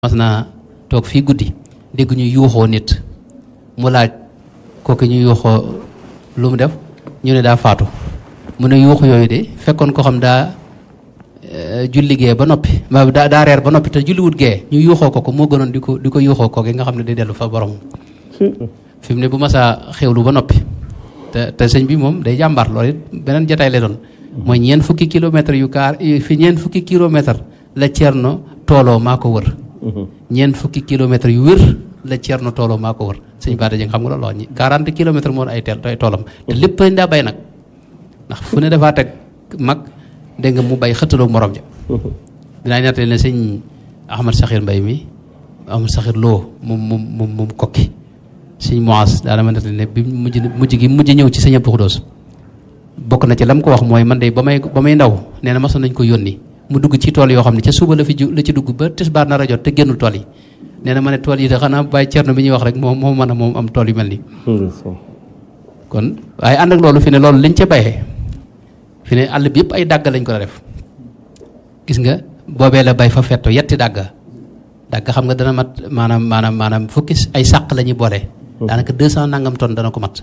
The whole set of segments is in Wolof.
mas naa toog fii guddi dégg ñu yuuxoo nit mu laaj kooku ñu yuuxoo lu mu def ñu ne daa faatu mu ne yuuxu yooyu de fekkoon ko xam daa julli gee ba noppi daa daa reer ba noppi te julliwut gee ñu yuuxoo ko ko moo gënoon di ko di ko yuuxoo ko nga xam ne day dellu fa borom fi mu ne bu masaa xewlu ba noppi te te sëñ bi moom day jàmbaar loolu it beneen jataay lay doon mooy ñeent fukki kilomètres yu kaar fi ñeent fukki kilomètres la Ceerno tooloo maa ko wër ñeent fukki kilomètres yu wér la Ceerno tooloo maa ko wër sëñ Bara Dieng xam nga loolu wax 40 kilomètres moo ay teel ay toolam te lépp lañ daa bay nag ndax fu ne dafaa teg mag dégg nga mu bay xëttaloo morom ja dinaa ñettali ne sëñ Ahmad Saxir Mbay mi Ahmad Saxir Lo moom moom moom moom kokki sëñ Moas daana ma nettali ne bi mujj mujj gi mujj ñëw ci sëñ Abdou Xudoos bokk na ci lam ko wax mooy man de ba may ba may ndaw nee na masoon nañ ko yónni mu dugg ci tool yoo xam ne ca suba la fi ju la ci dugg ba tisbaar na rajo te génnul tool yi nee na ma ne tool yi de xanaa bàyyi cerno bi ñuy wax rek moom moo mën a moom am tool yu mel nii kon waaye ànd ak loolu fi ne loolu liñ ca bayee fi ne àll bi yëpp ay dàgg lañ ko def gis nga boobee la bay fa fetto yetti dàgga dàgg xam nga dana mat maanaam maanaam maanaam fukki ay sàq la ñuy boole daanaka deux cent nangam tonne dana ko mat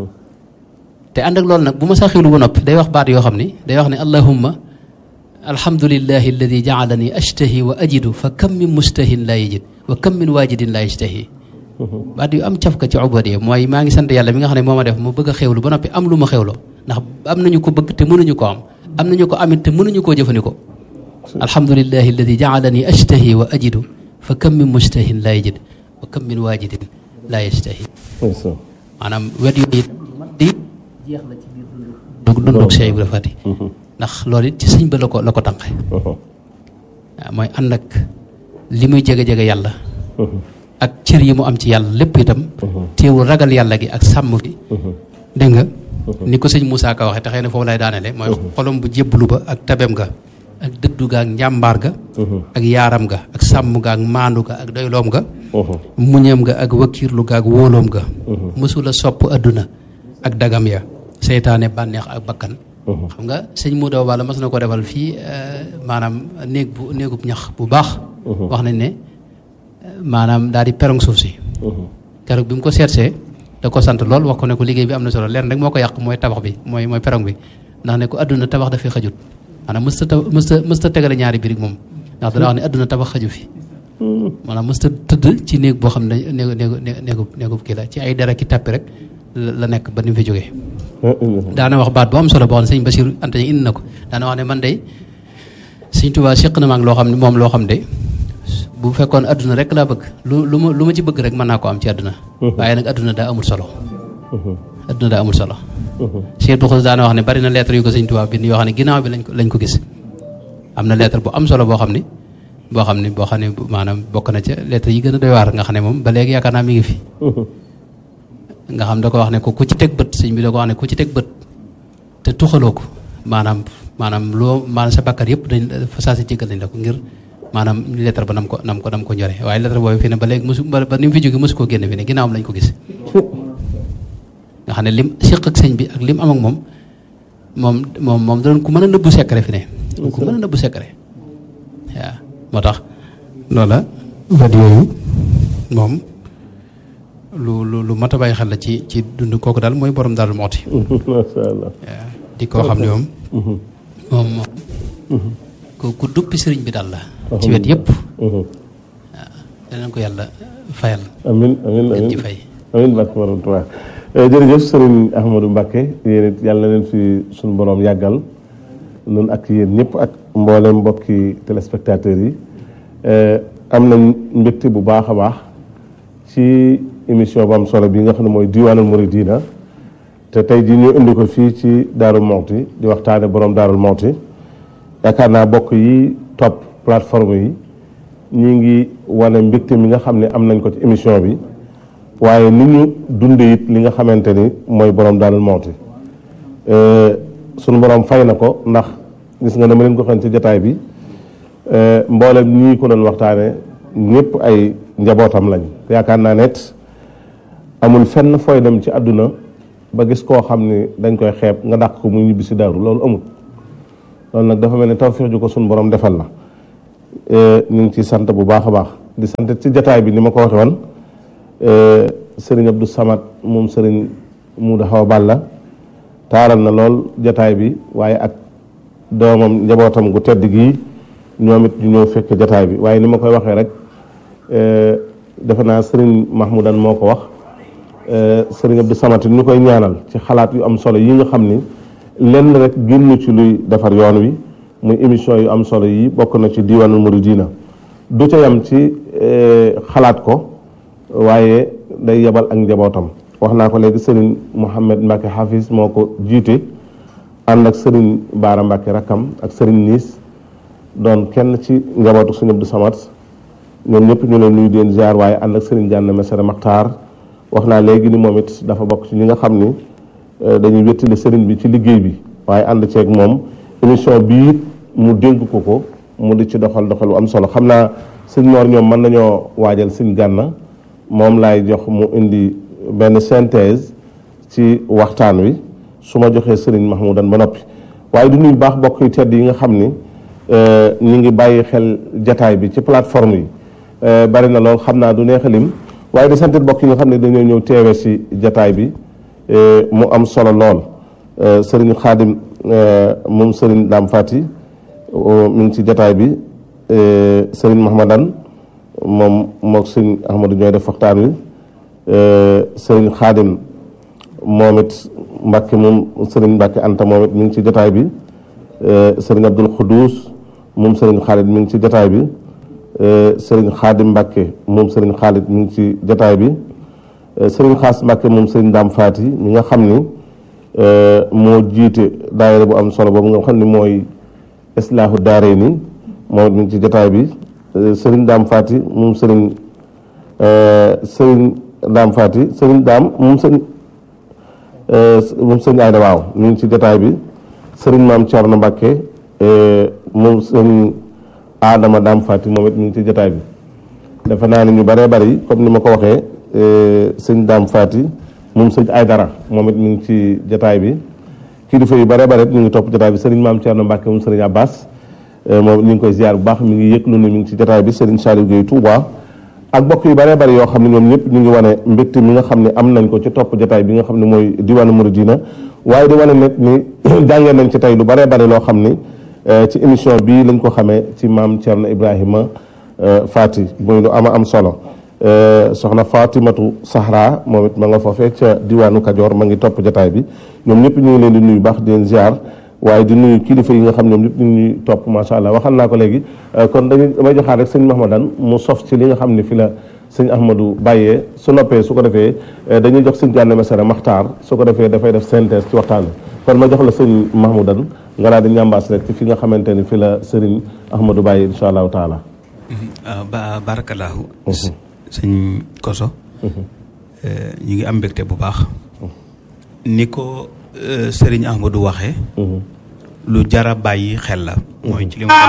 te ànd ak loolu nag bu ma sa xiwlu ba noppi day wax baat yoo xam ni day wax ne allahumma alhamdulillahi alladi jaalani ashtahi wa ajidu fa kam min mustahin laa yajid wa kam min waajidin laa yashtahi baat yu am cafka ci ubadiya mooy maa ngi sant yàlla mi nga xam ne moo ma def mu bëgg a xewlu ba noppi am lu ma xewloo ndax am nañu ko bëgg te mënuñu ko am am nañu ko amit te mënuñu koo jëfandikoo alhamdulillahi alladi jaalani ashtahi wa ajidu fa kam min mustahin laa yajid wa kam min waajidin laa yashtahi maanaam wet yooyu di jeex la ci biir dund dundug Cheikh Ibra Fati ndax loolu it ci sëñ ba la ko la ko tànqe waaw mooy ànd ak li muy jege-jege yàlla ak cër yi mu am ci yàlla lépp itam teewul ragal yàlla gi ak sàmm gi dégg nga ni ko sëñ Moussa Ka waxee te xëy na foofu lay daanele mooy xolom bu jébbalu ba ak tabem ga ak dëddu ga ak njàmbaar ga ak yaaram ga ak sàmm ga ak maandu ga ak doyloom ga muñeem ga ak wakkiirlu ga ak wóoloom ga mësula sopp adduna ak dagam ya seytaane bànneex ak bakkan xam nga sëñ Modou Balla mas na ko defal fii maanaam néeg bu néegub ñax bu baax wax nañ ne maanaam daal di perong suuf si keroog bi mu ko seetsee da ko sant lool wax ko ne ko liggéey bi am na solo leen rek moo ko yàq mooy tabax bi mooy mooy perong bi ndax ne ko adduna tabax dafay xajut maanaam mësta ta mësta mësta tegale ñaari birig moom ndax dana wax ne adduna tabax xaju fi maanaam mësta tëdd ci néeg boo xam ne néegu néegu néegub néegub kii la ci ay dara ki tàppi rek la nekk ba ni mu fi jógee daana wax baat bu am solo boo xam ne sëñ Basiru Anta indi na ko daana wax ne man de sëñ Tuubaa séq na maag loo xam ne moom loo xam de bu fekkoon adduna rek laa bëgg lu lu ma lu ma ci bëgg rek mën naa ko am ci adduna waaye nag adduna daa amul solo adduna daa amul solo Cheikh Bou daana wax ne bari na lettre yu ko sëñ Tuubaa bind yoo xam ne ginnaaw bi lañ ko lañ ko gis am na lettre bu am solo boo xam ni boo xam ne boo xam ne maanaam bokk na ca lettre yi gën a doy waar nga xam ne moom ba léegi yaakaar naa mi ngi fi nga xam da ko wax ne ko ku ci teg bët sëñ bi da ko wax ne ku ci teg bët te tuxaloo ko maanaam maanaam loo maanaam sa bakkar yëpp dañ fa saa si jéggal nañ la ko ngir maanaam lettre ba nam ko nam ko nam ko ñore waaye lettre boobu fi ne ba léegi mosu ba ni mu fi jóge mosu koo génne fi ne ginnaawam lañ ko gis nga xam ne lim séq ak sëñ bi ak lim am ak moom moom moom moom da doon ku mën a nëbbu secret fi ne ku mën a nëbbu secret waaw moo tax loola wet yooyu moom lu lu lu mat a bàyyi xel la ci ci dund kooku daal mooy borom daal mooti. macha allah. di koo xam ne moom. moom moom. ku ku duppi sëriñ bi daal la. ci wet yëpp. waaw danañ ko yàlla fayal. amiin amiin amiin ci fay. amiin barke borom Tuubaa jërëjëf sëriñ Ahmadou Mbacke yéen it yàlla na leen fi suñu borom yàggal noonu ak yéen ñëpp ak mboolem mbokki téléspectateurs yi am nañ mbégte bu baax a baax ci. émission bu am solo bi nga xam ne mooy diwaanul muridina te tey jii ñu indi ko fii ci Daaru Mawti di waxtaane borom Daarul Mawti yaakaar naa bokk yi topp plateforme yi ñi ngi wane mbégte mi nga xam ne am nañ ko ci émission bi waaye ni ñu dunde it li nga xamante ni mooy borom Daarul Mawti sunu borom fay na ko ndax gis nga ne ma leen ko xam ci jataay bi mboolem ñii ko doon waxtaane ñëpp ay njabootam lañ yaakaar naa net amul fenn fooy dem ci àdduna ba gis koo xam ni dañ koy xeeb nga dàq ko mu ñibbi si daaru loolu amul loolu nag dafa mel ni tawfiix ju ko suñu borom defal la ñu ngi ci sant bu baax a baax di sant ci jataay bi ni ma ko waxe woon sëriñ Abdou Samad moom sëriñ Muuda Xawa Balla taaral na lool jataay bi waaye ak doomam njabootam gu tedd gii ñoom it ñu ñëw fekk jataay bi waaye ni ma koy waxee rek defe naa sëriñ Mahmoudan moo ko wax sëriñ Abdou Samad ñu koy ñaanal ci xalaat yu am solo yi nga xam ni lenn rek génn ci luy defar yoon wi muy émission yu am solo yi bokk na ci diwaanul muridina du ca yam ci xalaat ko waaye day yebal ak njabootam wax naa ko léegi sëriñ Mouhamed Mbacke Hafiz moo ko jiite ànd ak sëriñ Baara Mbacke rakkam ak sëriñ Niis doon kenn ci njabootu sëriñ Abdou Samad ñoom ñëpp ñu leen nuyu di leen ziar waaye ànd ak sëriñ Gànna Mesere Maxtaar wax naa léegi ni moom it dafa bokk ci ñi nga xam ni dañuy wéttali sëriñ bi ci liggéey bi waaye ànd ceeg moom émission bii mu dénk ko ko mu di ci doxal doxal bu am solo xam naa sëñ Mor ñoom mën nañoo waajal sëñ Gànna moom laay jox mu indi benn synthèse ci waxtaan wi su ma joxee sëriñ Mahmoudan ba noppi waaye du nuyu baax bokk yu tedd yi nga xam ni ñu ngi bàyyi xel jataay bi ci plateforme yi bari na lool xam naa du neex a lim waaye di santit bokk yi nga xam ne dañoo ñëw teewe si jataay bi mu am solo lool sëriñ Xaadim moom sëriñ Daam Fati mi ngi ci jataay bi sëriñ Mahmadan moom mook sëriñ Ahmadou ñooy def waxtaan wi sëriñ Xaadim moom it Mbàkke moom sëriñ Mbàkke Anta moom it mi ngi ci jataay bi sëriñ Abdul Xuduus moom sëriñ Xaalid mi ngi ci jataay bi sëriñ Xaadim Mbàkke moom sëriñ Xaalid mi ngi ci jataay bi sëriñ Xaas Mbàkke moom sëriñ Daam Faati mi nga xam ni moo jiite daayira bu am solo boobu nga xam ni mooy islaahu daaree ni moom it mi ngi ci jataay bi sëriñ Daam Faati moom sëriñ sëriñ Daam Faati sëriñ Daam moom sëriñ moom sëriñ Ayda waaw mi ngi ci jataay bi sëriñ Maam Cerno Mbàkke moom sëriñ Adama Daam Faati moom it mi ngi ci jataay bi dafa naa ne ñu bëree bëri comme ni ma ko waxee sëñ Daam Faati moom sëñ Aydara moom it mi ngi ci jataay bi kilifa yu bëree bëri ñu ngi topp jataay bi sëriñ Maam Cerno Mbàkke moom sëriñ Abbas moom ñu ngi koy ziar bu baax mi ngi yëg lu ne mi ngi ci jataay bi sëriñ Saliou Gueye Touba ak bokk yu bëree bëri yoo xam ne ñoom ñëpp ñu ngi wane mbégte mi nga xam ne am nañ ko ci topp jataay bi nga xam ne mooy diwaanu Muridina waaye di wane nit ni jàngee nañ ci tey lu bëree bëri loo xam ni ci émission bii lañ ko xamee ci maam Thierno Ibrahima Fati muy lu ama am solo soxna Fatimatu Sahra moom it ma nga foofee ca diwaanu Kajoor ma ngi topp jataay bi ñoom ñëpp ñu ngi leen di nuyu baax di leen ziar waaye di nuyu kilifa yi nga xam ñoom ñëpp ñu ngi ñuy topp macha allah waxal naa ko léegi kon dañuy damay joxaat rek sëñ Mahmadan mu sof ci li nga xam ne fi la sëñ Ahmadou bàyyee su noppee su ko defee dañuy jox sëñ Gànna Mesere Maxtaar su ko defee dafay def synthèse ci waxtaan bi kon ma jox la sëñ Mahmoudan nga daal di ñambaas rek ci fi nga xamante ni fi la sëriñ Ahmadou bàyyi insha allahu taala ba barakallahu sëñ Koso ñu ngi am mbégte bu baax ni ko sëriñ Ahmadou waxee lu jara bàyyi xel la mooy ci li mu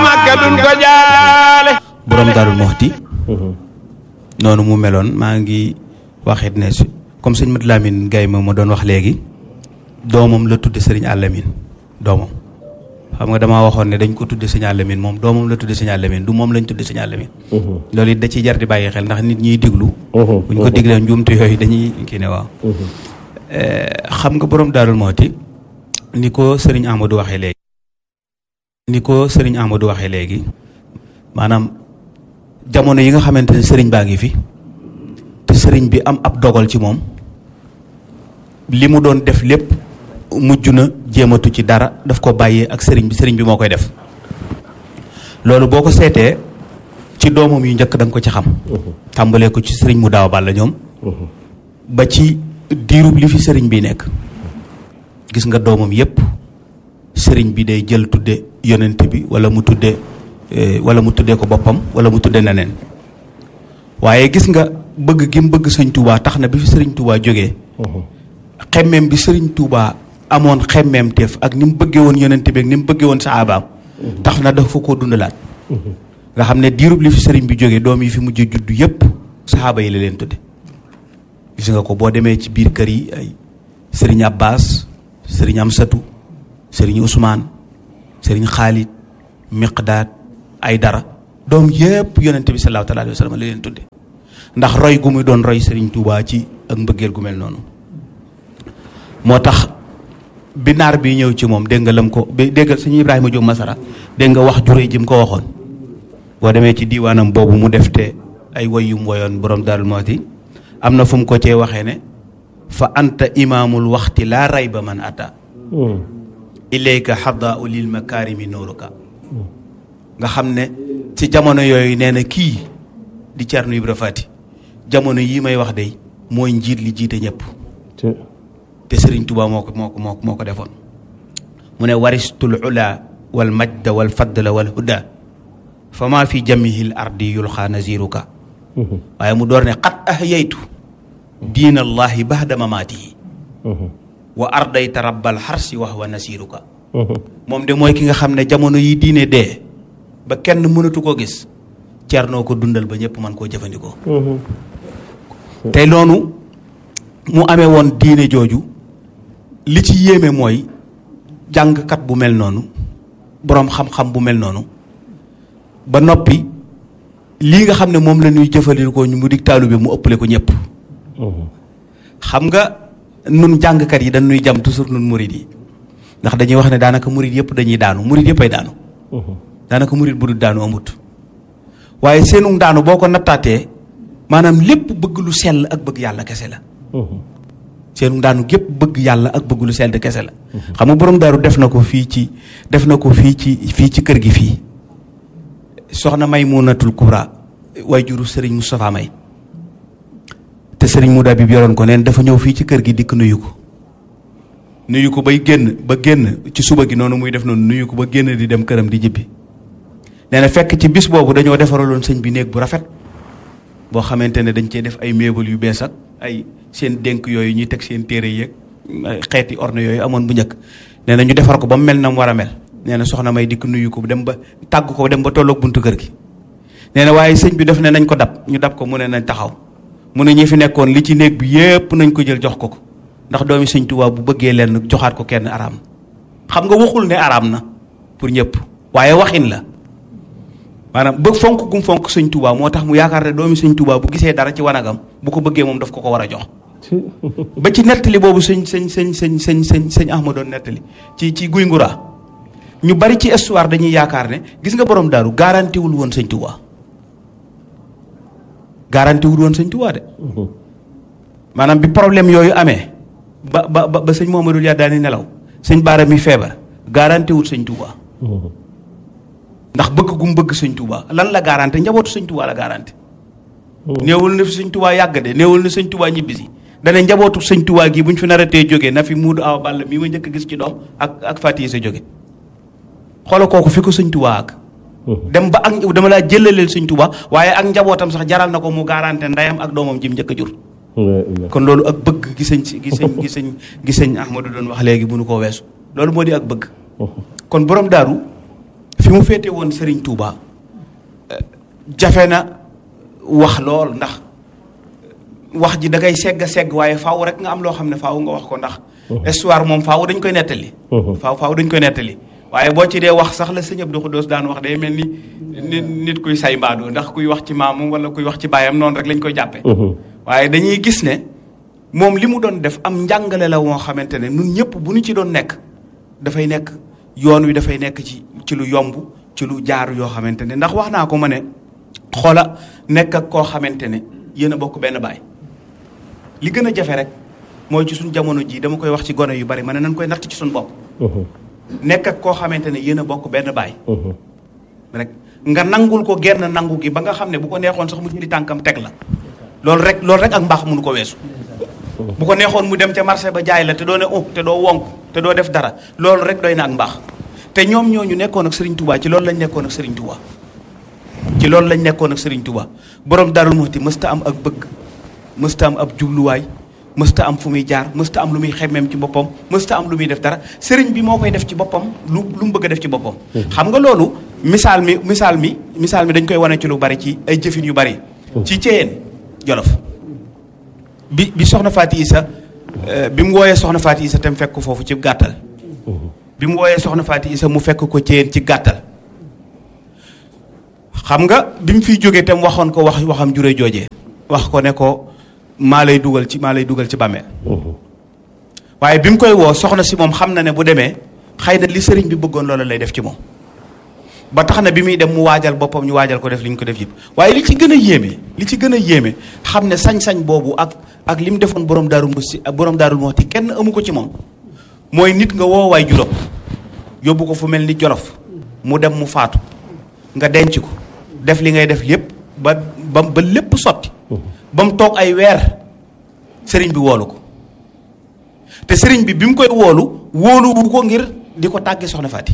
borom Daarul Muxti noonu mu meloon maa ngi waxit ne comme sëñ Mat Lamine Gaye ma ma doon wax léegi doomam la tudde sëriñ Alamin doomam xam nga damaa waxoon ne dañ ko tudde sëñ Alamin moom doomam la tudde sëñ Alamin du moom lañ tudde sëñ Alamin loolu it da ciy jar di bàyyi xel ndax nit ñiy diglu buñ ko diglee njuumte yooyu dañuy kii ne waaw xam nga borom Daarul Muxti ni ko sëriñ Amadou waxee léegi ni ko sëriñ Amadou waxee léegi maanaam jamono yi nga xamante ne sëriñ baa ngi fi te sëriñ bi am ab dogal ci moom li mu doon def lépp mujj na jéematu ci dara daf ko bàyyee ak sëriñ bi sëriñ bi moo koy def loolu boo ko seetee ci doomam yu njëkk da nga ko ci xam tàmbalee ko ci sëriñ mu daaw balla ñoom ba ci diirub li fi sëriñ bi nekk gis nga doomam yépp sëriñ bi day jël tudde yonent bi wala mu tudde wala mu tuddee ko boppam wala mu tudde neneen waaye gis nga bëgg gi mu bëgg sëñ Touba tax na bi fi sëriñ Touba jógee xemmeem bi sëriñ Touba amoon xemmeem teef ak ni mu bëggee woon yonent bi ak ni mu bëggee woon saabaam tax na dafa koo dundalaat nga xam ne diirub li fi sëriñ bi jógee doom yi fi mujj juddu yépp saxaaba yi la leen tudde gis nga ko boo demee ci biir kër yi ay sëriñ Abbas sëriñ Amsatu sëriñ Ousmane sëriñ Xaalid Miqdaad ay dara doom yépp yonente bi sallallahu alayhi wa sallam la leen tudde ndax roy gu muy doon roy Serigne Touba ci ak mbëggeel gu mel noonu moo tax bi naar bi ñëw ci moom dégg nga lam ko bi dégg nga suñu Ibrahima Diop Masara dégg nga wax juré ji mu ko waxoon boo demee ci diiwaanam boobu mu def te ay woyum woyoon borom Darou Mouhty am na fu mu ko cee waxee ne fa anta imaamul waxti laa rayba man ata ilayka xadaau lil makarimi nooruka nga xam ne ci jamono yooyu nee na kii di Thierno Ibra Fati jamono yii may wax de mooy njiit li jiite ñëpp te Serigne Touba moo ko moo ko moo ko moo ko defoon mu ne waristul ula wal majda wal fadla wal huda fa maa fi jamihil ardi yulxaa naziruka waaye mu door ne qad ahyaytu diina allahi bahda mamaatihi wa ardayta rabbal xarsi wax wa nasiruka moom de mooy ki nga xam ne jamono yi diine dee ba kenn mënatu koo gis Thierno ko dundal ba ñëpp mën koo jëfandikoo te noonu mu amee woon diine jooju li ci yéeme mooy jàngkat bu mel noonu boroom xam-xam bu mel noonu ba noppi lii nga xam ne moom la ñuy jëfandikoo ñu mu dig taalu bi mu ëppale ko ñëpp xam nga nun jàngkat yi dañuy jam toujours nun murid yi ndax dañuy wax ne daanaka murid yëpp dañuy daanu murid yëpp ay daanu daanaka murid bu dul daanu amut waaye seenu daanu boo ko nattaatee maanaam lépp bëgg lu sell ak bëgg yàlla kese la seenu daanu gépp bëgg yàlla ak bëgg lu sell kese la xam nga borom daaru def na ko fii ci def na ko fii ci fii ci kër gi fii soxna Maymunatul Kubra way juru sëriñ Moustapha May te sëriñ Mouda bi yoroon ko neen dafa ñëw fii ci kër gi dikk nuyu ko nuyu ko bay génn ba génn ci suba gi noonu muy def noonu nuyu ko ba génn di dem këram di jibbi nee na fekk ci bis boobu dañoo defaraloon sëñ bi néeg bu rafet boo xamante ne dañ cee def ay meubles yu bees ak ay seen dénk yooyu ñuy teg seen téere yeeg xeeti orne yooyu amoon bu njëkk nee na ñu defar ko ba mu mel na mu war a mel nee na soxna may dikk nuyu ko dem ba tàgg ko dem ba tolloog buntu kër gi nee na waaye sëñ bi daf ne nañ ko dab ñu dab ko mu ne nañ taxaw mu ne ñi fi nekkoon li ci néeg bi yépp nañ ko jël jox ko ko ndax doomi sëñ Tuubaa bu bëggee leen joxaat ko kenn araam xam nga waxul ne araam na pour ñëpp waaye waxin la maanaam bëgg fonk gum fonk sëñ Tuubaa moo tax mu yaakaar ne doomi sëñ Tuubaa bu gisee dara ci wanagam bu ko bëggee moom daf ko ko war a jox ba ci nettali boobu sëñ sëñ sëñ sëñ sëñ sëñ sëñ Ahmad doon nettali ci ci guy nguraa ñu bari ci histoire dañuy yaakaar ne gis nga borom daaru garanti wul woon sëñ Tuubaa garanti wul woon sëñ Tuubaa de maanaam bi problème yooyu amee ba ba ba sëñ Mohamadou Yaa daani nelaw sëñ Baara mi feebar garanti wul sëñ Tuubaa ndax bëgg gum bëgg sëñ Tuubaa lan la garanti njabootu sëñ Tuubaa la garanti néewul na fi sëñ Tuubaa yàgg de néewul na sëñ Tuubaa ñibbisi dana njabootu sëñ Tuubaa gi bu ñu fi naratee jógee na fi muudu awa ball mii ma njëkk a gis ci doom ak ak Fatiye sa jóge xoola kooku fi ko sëñ Tuubaa ak dem ba ak dama laa jëlaleel sëñ Tuubaa waaye ak njabootam sax jaral na ko mu garanti ndeyam ak doomam jim njëkk a jur kon loolu ak bëgg gi sëñ gi sëñ gi sëñ gi sëñ Ahmadou doon wax léegi bu nu koo weesu loolu moo di ak bëgg kon borom daaru fi mu féete woon Serigne Touba jafe na wax lool ndax wax ji da ngay segg segg waaye faaw rek nga am loo xam ne faaw nga wax ko ndax histoire moom faaw dañ koy nettali faaw faaw dañ koy nettali waaye boo ci dee wax sax la sëñ Abdou Khoudoss daan wax day mel ni nit nit kuy say mbaadu ndax kuy wax ci maamam wala kuy wax ci baayam noonu rek lañ koy jàppe waaye dañuy gis ne moom li mu doon def am njàngale la woo xamante ne nun ñëpp bu ñu ci doon nekk dafay nekk yoon wi dafay nekk ci ci lu yomb ci lu jaar yoo xamante ne ndax wax naa ko ma ne xoola nekk ak koo xamante ne yéen a bokk benn baay li gën a jafe rek mooy ci suñ jamono jii dama koy wax ci gone yu bari ma ne nañ koy natt ci suñ bopp nekk ak koo xamante ne yéen a bokk benn baay rek nga nangul ko genn nangu gi ba nga xam ne bu ko neexoon sax mu jëli tànkam teg la loolu rek loolu rek ak mbaax mënu ko weesu bu ko neexoon mu dem ca marché ba jaay la te doo ne oh te doo wonk te doo def dara loolu rek doy na ak mbaax te ñoom ñooñu nekkoon ak Serigne Touba ci loolu lañ nekkoon ak Serigne Touba ci loolu lañ nekkoon ak Serigne Touba borom Darou Mouhty mësta am ak bëgg mësta am ab jubluwaay mësta am fu muy jaar mësta am lu muy xemmeem ci boppam mësta am lu muy def dara Serigne bi moo koy def ci boppam lu lu mu bëgg a def ci boppam. xam nga loolu misaal mi misaal mi misaal mi dañ koy wane ci lu bari ci ay jëfin yu bari. ci Ceyeen Jolof bi bi soxna Faati Isa bi mu wooyee soxna Faati Isa tam fekk ko foofu ci gàttal. bi mu wooyee soxna Faati Isa mu fekk ko Ceyeen ci gàttal. xam nga bi mu fiy jógee tam waxoon ko wax waxam jure joojee wax ko ne ko maa lay dugal ci maa lay dugal ci bàmmeel waaye bi mu koy woo soxna si moom xam na ne bu demee xëy na li sëriñ bi bëggoon loola lay def ci moom ba tax na bi muy dem mu waajal boppam ñu waajal ko def li ñu ko def yëpp waaye li ci gën a yéeme li ci gën a yéeme xam ne sañ-sañ boobu ak ak li mu defoon borom daaru musti borom daarul moxti kenn amu ko ci moom mooy nit nga woo waay juróom yóbbu ko fu mel ni jolof mu dem mu faatu nga denc ko def li ngay def lépp ba ba ba lépp sotti ba mu toog ay weer sëriñ bi woolu ko te sëriñ bi bi mu koy woolu wóoluwu ko ngir di ko tàggee soxna Faati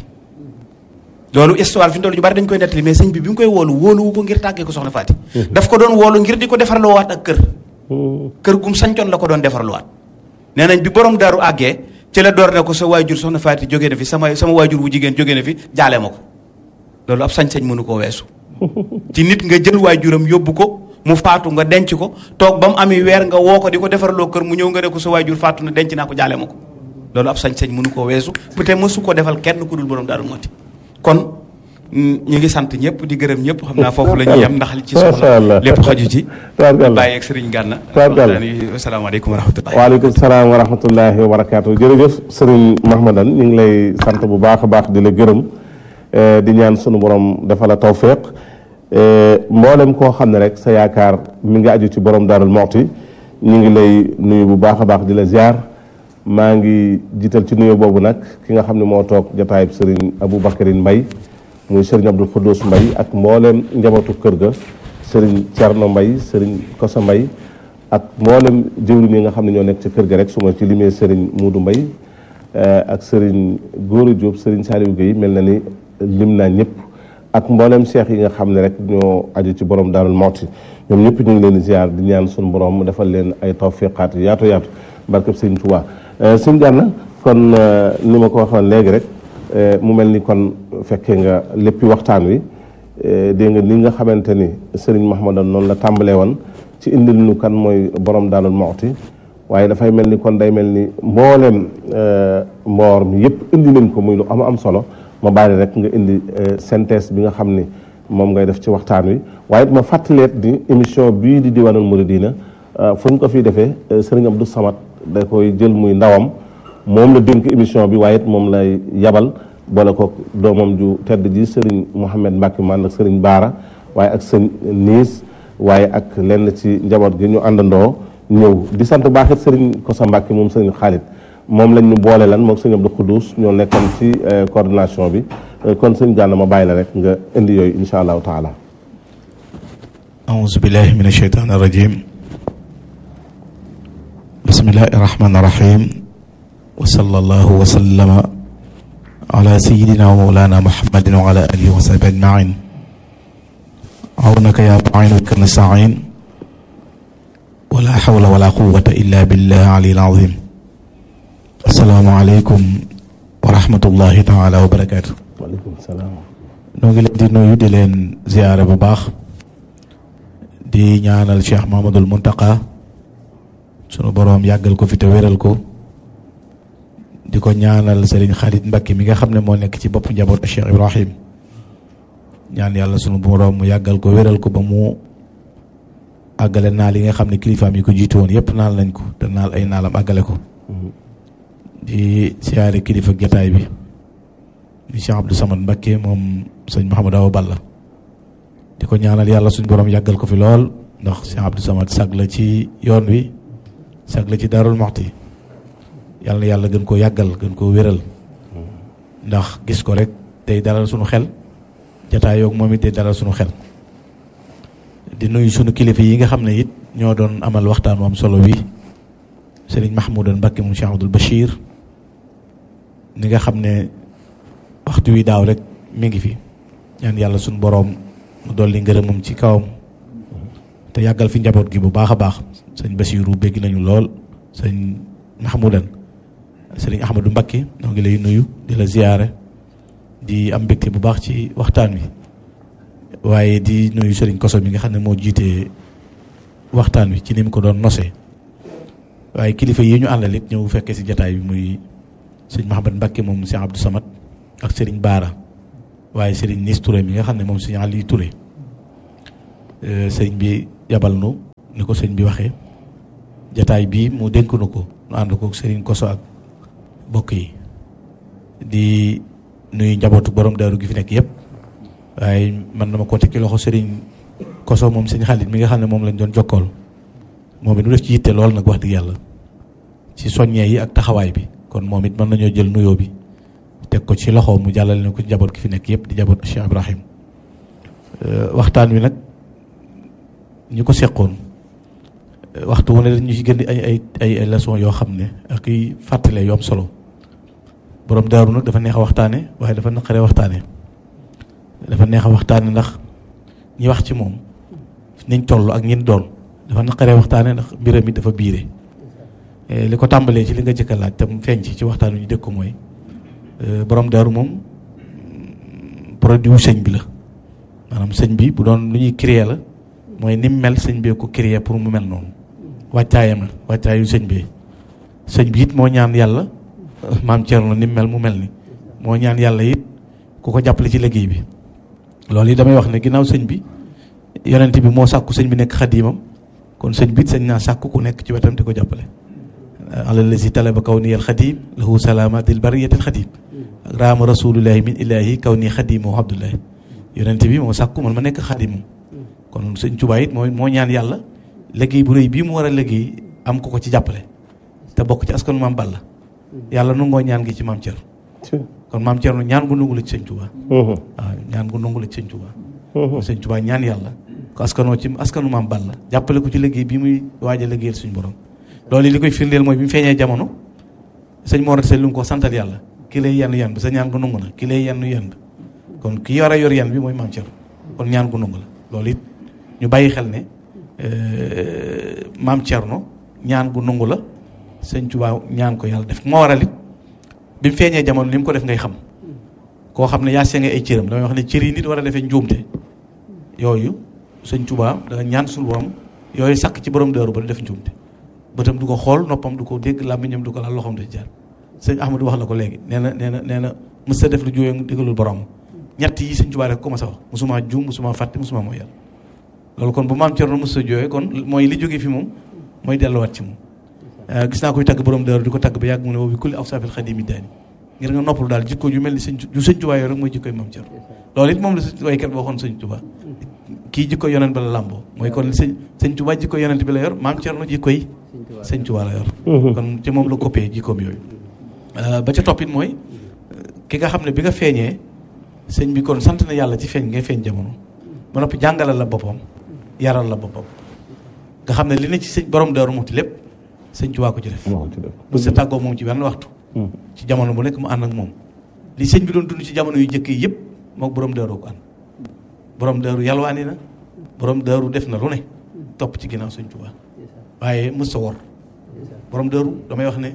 loolu histoire fi mu toll ñu bari dañ koy nettali mais sëñ bi bi mu koy woolu wóoluwu ko ngir tàggee ko soxna Faati daf ko doon woolu ngir di ko defarloowaat ak kër kër gum sañcoon la ko doon defarloowaat nee nañ bi borom daaru àggee ci la door ne ko sa waajur soxna Faati jógee na fi sama sama waajur wu jigéen jógee na fi jaale ma ko loolu ab sañ-sañ mënu koo weesu ci nit nga jël waajuram yóbbu ko mu faatu nga denc ko toog ba mu ami weer nga woo ko di ko defarloo kër mu ñëw nga ne ko sa waajur faatu na denc naa ko jaale ma ko loolu ab sañ-sañ mënu koo weesu peut-être mësu ko defal kenn ku dul borom daaru mooti kon ñu ngi sant ñëpp di gërëm ñëpp xam naa foofu la ñuy yem ndax li ci soxla lépp xaju ci bàyyi ak sëriñ Gànna asalaamaaleykum wa rahmatullahi waaleykum salaam wa rahmatullahi wa barakaatu jërëjëf sëriñ Mahmadan ñu ngi lay sant bu baax a baax di la gërëm di ñaan sunu borom dafa la tawféq mboolem koo xam ne rek sa yaakaar mi ngi aju ci borom daarul moxti ñu ngi lay nuyu bu baax a baax di la ziar maa ngi jiital ci nuyu boobu nag ki nga xam ne moo toog jotaayub sëriñ Aboubacarine Mbay muy sëriñ Abdou Khoudous Mbay ak mboolem njabootu kër ga sëriñ Thierno Mbay sëriñ Kosa Mbay ak mboolem jëwriñ yi nga xam ne ñoo nekk ci kër ga rek su ma ci limee sëriñ Muudu Mbay ak sëriñ Góora Diop sëriñ Saliou Guèye mel na ni lim naa ñëpp ak mboolem seex yi nga xam ne rek ñoo aju ci borom Daarul Muxti ñoom ñëpp ñu ngi leen di ziar di ñaan suñu borom mu defal leen ay tawfiqaat yaatu yaatu barkeb sëriñ Tuubaa sëñ Gànna kon ni ma ko waxoon léegi rek mu mel ni kon fekkee nga léppi waxtaan wi dégg nga ni nga xamante ni sëriñ Mahmadan noonu la tàmbalee woon ci indil nu kan mooy borom Daarul Muxti waaye dafay mel ni kon day mel ni mbooleem mboor mi yëpp indi nañ ko muy lu am am solo ma bàyyi rek nga indi synthèse bi nga xam ni moom ngay def ci waxtaan wi waaye ma fàttaleet ni émission bii di Diwanul Mouridina fu ñu ko fi defee sëriñ Abdou Samad da koy jël muy ndawam moom la dénk émission bi waaye it moom lay yabal boole ko doomam ju tedd ji sëriñ Mouhamed Mbacke man ak sëriñ Baara waaye ak sëñ Niis waaye ak lenn ci njaboot gi ñu àndandoo ñëw di sant baaxit sëriñ Kosa Mbacke moom sëriñ Xaalit moom lañ ñu boole lan moom sëñ Abdou Khoudous ñoo nekkoon ci coordination bi kon sëñ Gànna ma bàyyi la rek nga indi yooyu insha allahu taala أعوذ بالله من الشيطان الرجيم بسم الله الرحمن الرحيم وصلى الله وسلم على سيدنا ومولانا محمد وعلى آله وصحبه أجمعين عونك يا معين بك نستعين ولا حول ولا قوة إلا بالله العلي العظيم السلام عليكم ورحمة الله تعالى وبركاته waaleykum salaam noo ngi leen di nuyu di leen ziyaare bu baax di ñaanal Cheikh Mahamadul Muntaqa sunu boroom yàggal ko fi te wéral ko di ko ñaanal Serigne Khalid Mbacké mi nga xam ne moo nekk ci bopp njabootu Cheikh Ibrahim ñaan yàlla sunu boroom mu yàggal ko wéral ko ba mu àggale naal yi nga xam ne kilifaam yi ko jiitu woon yépp naal nañ ko te naal ay naalam àggale ko di siyaare kilifa jataay bi di Cheikh Abdou Samad Mbacké moom sëñ Mouhamadou Awa Balla di ko ñaanal yàlla suñ borom yàggal ko fi lool ndax Cheikh Abdou Samad sag la ci yoon wi sag la ci Daarul Muxti yàlla na yàlla gën koo yàggal gën koo wéral ndax gis ko rek day dalal suñu xel jataay yoog moom it day dalal suñu xel di nuyu suñu kilifa yi nga xam ne it ñoo doon amal waxtaan moom solo wi sëriñ Mahmoudan Mbacké moom Cheikh Abdoul Bachir ni nga xam ne waxtu wi daaw rek mi ngi fi ñaan yàlla suñu boroom mu dolli ngërëmam ci kawam te yàggal fi njaboot gi bu baax a baax sëñ Basiiru bégg nañu lool sëñ Mahmoudan sëriñ Ahmadou Mbacké noo ngi lay nuyu di la ziyaare di am mbégte bu baax ci waxtaan wi waaye di nuyu sëriñ Koso mi nga xam ne moo jiite waxtaan wi ci ni mu ko doon nosee waaye kilifa yi ñu àndal it ñëw fekkee si jataay bi muy sëñ Mahamad Mbacké moom Cheikh Abdou Samad ak sëriñ Baara waaye sëriñ Nis Touré mi nga xam ne moom sëñ Aliou Touré sëñ bi yabal nu ni ko sëñ bi waxee jataay bii mu dénk nu ko nu ànd ko sëriñ Koso ak bokk yi di nuyu njabootu borom daaru gi fi nekk yëpp waaye man dama ko teg ci loxo sëriñ Koso moom sëñ Xaalit mi nga xam ne moom lañ doon jokkool moom it nu def ci yitte lool nag wax dëgg yàlla ci soññee yi ak taxawaay bi kon moom it mën nañoo jël nuyoo bi teg ko ci loxo mu jàllale na ko ci njaboot gi fi nekk yëpp di njaboot Cheikh Ibrahim waxtaan wi nag ñu ko seqoon waxtu wu ne dañu ci gën di ay ay ay ay leçon yoo xam ne ak i fàttale yu am solo borom daaru nag dafa neex a waxtaane waaye dafa naqaree waxtaane dafa neex a waxtaane ndax ñi wax ci moom niñ toll ak ñin doon dafa naqaree waxtaane ndax mbiram mi dafa biire li ko tàmbalee ci li nga jëkk a laaj te mu feeñ ci ci waxtaan wi ñu dégg ko mooy borom daaru moom produit wu sëñ bi la maanaam sëñ bi bu doon lu ñuy créer la mooy ni mu mel sëñ bee ko créer pour mu mel noonu wàccaayam la wàccaayu sëñ bee sëñ bi it moo ñaan yàlla maam Thierno ni mu mel mu mel ni moo ñaan yàlla it ku ko jàppale ci liggéey bi loolu yi damay wax ne ginnaaw sëñ bi yonent bi moo sàkku sëñ bi nekk xadiimam kon sëñ bi it sëñ naa sàkku ku nekk ci wetam di ko jàppale alalazi talaba kaw ni al xadim lahu salamatil bariyatil xadim raama rasulullahi min ilahi kaw nii xadimoo abdullahi yonent bi moo sàkku man ma nekk xadimam kon sëñ Tuubaa it moo moo ñaan yàlla liggéey bu rëy bii mu war a liggéey am ko ko ci jàppale te bokk ci askanu maam Balla yàlla nungoo ñaan gi ci maam Thierno kon maam Thierno ñaan gu nungu la ci sëñ Tuubaa waaw ñaan gu nungu la ci sëñ Tuubaa sëñ Tuubaa ñaan yàlla ko askanoo ci askanu maam Balla jàppale ko ci liggéey bi muy waaj a liggéeyal suñu borom loolu li koy firndeel mooy bi mu feeñee jamono sëñ Mor Anta Sali lu ko santal yàlla ki lay yenn yenn bi sa ñaan gu nungu na ki lay yenn yenn kon ki yor a yor yenn bi mooy maam Thierno kon ñaan gu nungu la loolu it ñu bàyyi xel ne maam Thierno ñaan gu nungu la sëñ Tuubaa ñaan ko yàlla def moo waral it bi mu feeñee jamono li mu ko def ngay xam koo xam ne yaa senge ay cëram damay wax ne cër yi nit war a defee njuumte yooyu sëñ Tuubaa da nga ñaan suñu borom yooyu sakk ci borom dëru ba def njuumte bëtam du ko xool noppam du ko dégg làmmiñam du ko laal loxoom du ci jaar sëñ Ahmadou wax na ko léegi nee na nee na nee na mës sa def lu jóoyee digalul borom ñett yi sëñ Tuubaa rek ko ma sa wax musuma juum musuma fàtte musuma mooy yàlla loolu kon bu maam Thierno mës sa jooyee kon mooy li jógee fi moom mooy delluwaat ci moom gis naa koy tagg borom dëru di ko tagg ba yàgg mu ne boobu kulli awsaafil xadimi daani ngir nga noppalu daal jikko ju mel ni sëñ ju sëñ Tuubaa yooyu rek mooy jikkoy maam Thierno loolu it moom la sëñ waykat ba waxoon sëñ Tuubaa kii jikko yonent ba la làmboo mooy kon sëñ sëñ Tuubaa jikko yonent bi la yor maam Thierno jikkoy sëñ Tuubaa la yor kon ci moom la coppee jikkoom yooyu ba ca toppit mooy ki nga xam ne bi nga feeñee sëñ bi kon sant na yàlla ci feeñ ngay feeñ jamono ba noppi jàngalal la boppam yaral la boppam nga xam ne li ne ci sëñ borom Daaru Muxti lépp sëñ Tuubaa ko ci def bu sa tàggoo moom ci benn waxtu ci jamono bu nekk mu ànd ak moom li sëñ bi doon dund ci jamono yu njëkk yi yëpp mook borom Daaru ko ànd borom Daaru yalwaani na borom Daaru def na lu ne topp ci ginnaaw sëñ Tuubaa waaye mës sa wor borom Daaru damay wax ne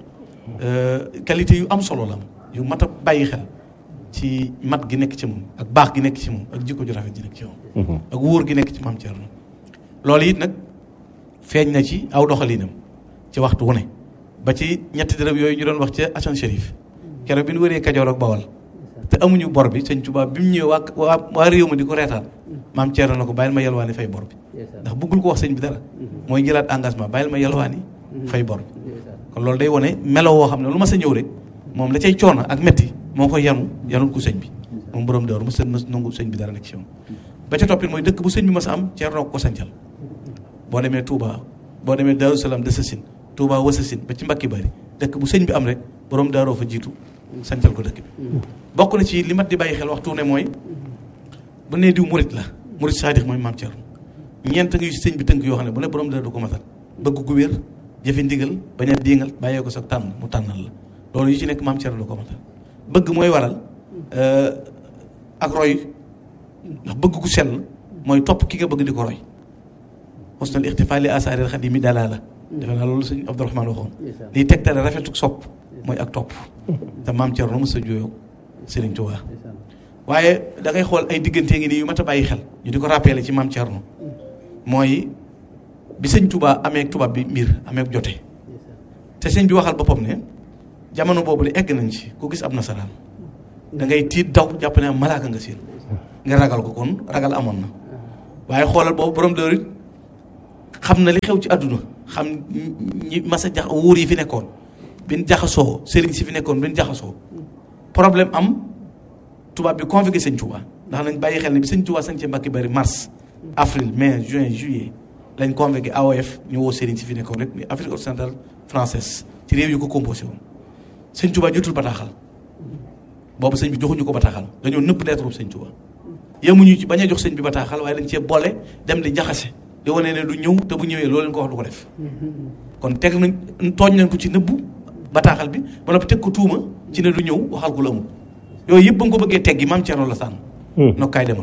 qualité yu am solo la am yu mat a bàyyi xel ci mat gi nekk ci moom ak baax gi nekk ci moom ak jikko ju rafet ji nekk ci moom ak wóor gi nekk ci maam Thierno loolu it nag feeñ na ci aw doxalinam ci waxtu wu ne ba ci ñetti dërëm yooyu ñu doon wax ca Assane Chérif keroog bi ñu wëree Kajoor ak Bawal te amuñu bor bi sëñ Tuubaa bi mu ñëwee waa waa waa réew ma di ko reetaan maam Thierno na ko bàyyil ma yalwaani fay bor bi ndax bëggul ko wax sëñ bi dara mooy jëlaat engagement bàyyil ma yalwaani fay bor bi kon loolu day wone melo woo xam ne lu ma sa ñëw rek moom la cay coono ak metti moo ko yanu yanul ko sëñ bi moom borom dawru ma sën ma nangu sëñ bi dara nekk ci moom ba ca toppit mooy dëkk bu sëñ bi ma sa am Thierno ko sancal boo demee Touba boo demee Daaru Salaam de Sassine Touba Wasassine ba ci Mbakki Bari dëkk bu sëñ bi am rek borom daaroo fa jiitu sancal ko dëkk bi bokk na ci li mat di bàyyi xel waxtu ne mooy bu nee diw murit la murit saadix mooy maam Thierno ñeent ngi sëñ bi tënk yoo xam ne bu ne borom dara du ko matal bëgg gu wér jëfe ndigal bañ a diingal bàyyee ko sa tànn mu tànnal la loolu yu ci nekk maam Thierno du ko matal bëgg mooy waral ak roy ndax bëgg gu sell mooy topp ki nga bëgg di ko roy xusnal ixtifaali asaaril xadimi dalaa la defe naa loolu sëñ Abdourahmane waxoon liy tegtale rafetuk sopp mooy ak topp te maam Thierno mos a juyoo Serigne Touba waaye da ngay xool ay diggante ngi nii yu mat a bàyyi xel ñu di ko rappelé ci maam Thierno mooy bi sëñ Touba amee tubaab bi mbir amee jote te sëñ bi waxal boppam ne jamono boobu de egg nañ ci ku gis ab nasaraan da ngay tiit daw jàpp ne am malaaka nga seen nga ragal ko kon ragal amoon na waaye xoolal boobu borom dër it xam na li xew ci àdduna xam ñi mas a jax wuur yi fi nekkoon bin jaxasoo sëriñ si fi nekkoon bin jaxasoo problème am tubaab bi convoqué sëñ Touba ndax nañ bàyyi xel ne bi sëñ Touba sañ ci Mbàkke Bari mars avril mai juin juillet lañ convoqué AOF ñu woo sëriñ si fi nekkoon rek ni Afrique occidentale française ci réew yu ko composé woon sëñ Touba jotul bataaxal boobu sëñ bi joxuñu ko bataaxal dañoo nëpp lettre bu sëñ Touba yemuñu ci bañ a jox sëñ bi bataaxal waaye dañ cee boole dem di jaxase di wane ne du ñëw te bu ñëwee loolu leen ko wax du ko def kon teg nañ tooñ nañ ko ci nëbbu bataaxal bi ba noppi teg ko tuuma ci ne du ñëw waxal ko la amul yooyu yëpp ba nga ko bëggee teggi maam Thierno la sànn nokkaay demal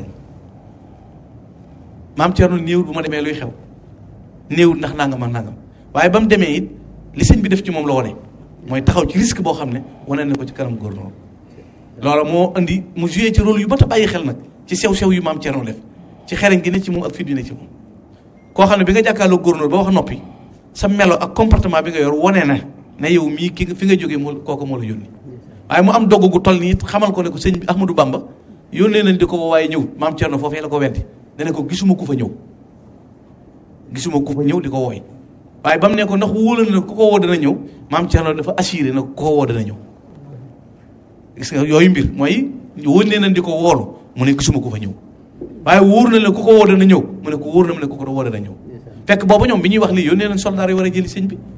maam Thierno néewul bu ma demee luy xew néewul ndax nangam ak nangam waaye ba mu demee it li sëñ bi def ci moom la wane mooy taxaw ci risque boo xam ne wane na ko ci kanam gouverneur loola moo indi mu joué ci rôle yu mat a bàyyi xel nag ci sew-sew yu maam Thierno def ci xereñ gi ne ci moom ak fit bi ne ci moom koo xam ne bi nga jàkkaarloo gouverneur ba wax noppi sa melo ak comportement bi nga yor wane na ne yow mii ki fi nga jógee moo kooku moo la yónni waaye mu am dogg gu toll nii xamal ko ne ko sëñ bi Ahmadou Bamba yónnee nañ di ko woo waaye ñëw maam Thierno foofee la ko weddi dana ko gisuma ku fa ñëw gisuma ku fa ñëw di ko wooy waaye ba mu ne ko ndax wóola na ku ko woo dana ñëw maam Thierno dafa assuré na ku ko woo dana ñëw gis nga yooyu mbir mooy yónnee nañ di ko woolu mu ne gisuma ku fa ñëw waaye wóor na ne ku ko woo dana ñëw mu ne ko wóor na mu ne ku ko woo dana ñëw fekk booba ñoom bi ñuy wax lii yónnee nañ soldaar yi war a jëli sëñ bi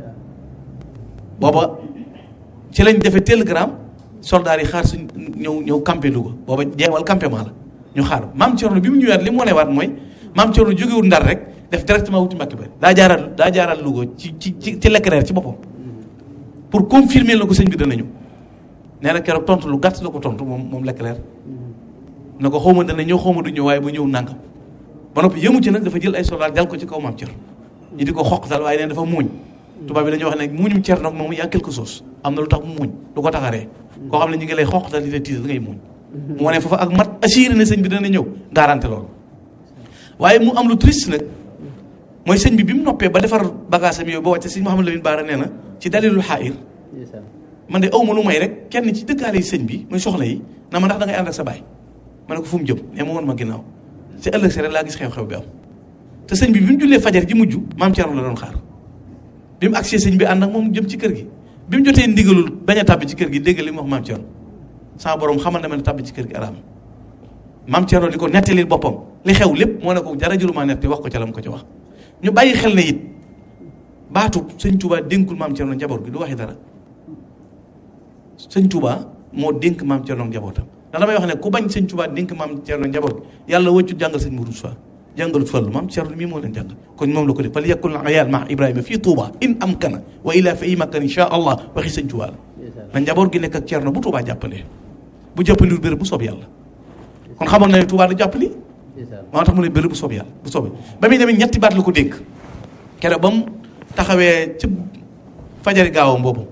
booba ci lañ defee télégramme soldaar yi xaar suñ ñëw ñëw campé Louga booba jeewal campement la ñu xaar maam Thierno bi mu ñëwaat li mu wanewaat mooy maam Thierno jógewul ndar rek def directement wuti Mbàkke Bari daa jaaraat daa jaaraat Louga ci ci ci ci Leclerc ci boppam pour confirmer la ko sëñ bi dana ñëw nee na keroog tontu lu gàtt la ko tontu moom moom Leclerc na ko xaw ma dana ñëw xaw ma du ñëw waaye ba ñëw nangam ba noppi yëmu ci nag dafa jël ay soldaar jal ko ci kaw maam Thierno ñu di ko xoqtal waaye neen dafa muuñ tubaab bi dañuy wax ne muuñum Thierno nag moom yaa quelque chose am na lu tax mu muuñ du ko taxaree koo xam ne ñu ngi lay xoqtal di la tiital ngay muuñ mu wane foofa ak mat assuré ne sëñ bi dana ñëw garanté loolu waaye mu am lu triste nag mooy sëñ bi bi mu noppee ba defar bagage am yooyu ba wàcce sëñ Mouhamadou Lamine Bara nee na ci dalilul xaayir man de aw ma lu may rek kenn ci dëkkaale yi sëñ bi muy soxna yi na ma ndax da ngay ànd ak sa baay ma ne ko fu mu jëm ne ma woon ma ginnaaw ci ëllëg si rek laa gis xew-xew bi am te sëñ bi bi mu jullee fajar ji mujj maam Thierno la doon xaar bi mu agsee sëñ bi ànd ak moom jëm ci kër gi bi mu jotee ndigalul bañ a tàbbi ci kër gi dégg li mu wax maam Thierno sama borom xamal na ma ne tàbbi ci kër gi araam maam Thierno di ko nettalil boppam li xew lépp moo ne ko dara jëlumaa netti wax ko ca la mu ko ci wax ñu bàyyi xel ne it baatu sëñ Touba dénkul maam Thierno njaboot gi du waxi dara sëñ Touba moo dénk maam Thierno njabootam ndax damay wax ne ku bañ sëñ Touba dénk maam Thierno njaboot gi yàlla wëccut jàngal sëñ Mourou Sow jàngalut fallu maam Thierno mii moo leen jàngal kon moom la ko def fal yakul ayal ma Ibrahima fii Touba in am kana wa ila fa i makkan insha allah waxi sëñ Touba la na njaboot gi nekk ak Thierno bu Touba jàppalee bu jàppaliwul béréb bu soob yàlla kon xamoon na ne Touba da jàppali moo tax mu ne béréb bu soob yàlla bu soobee ba muy demee ñetti baat la ko dénk keroog ba mu taxawee ci fajari gaawam boobu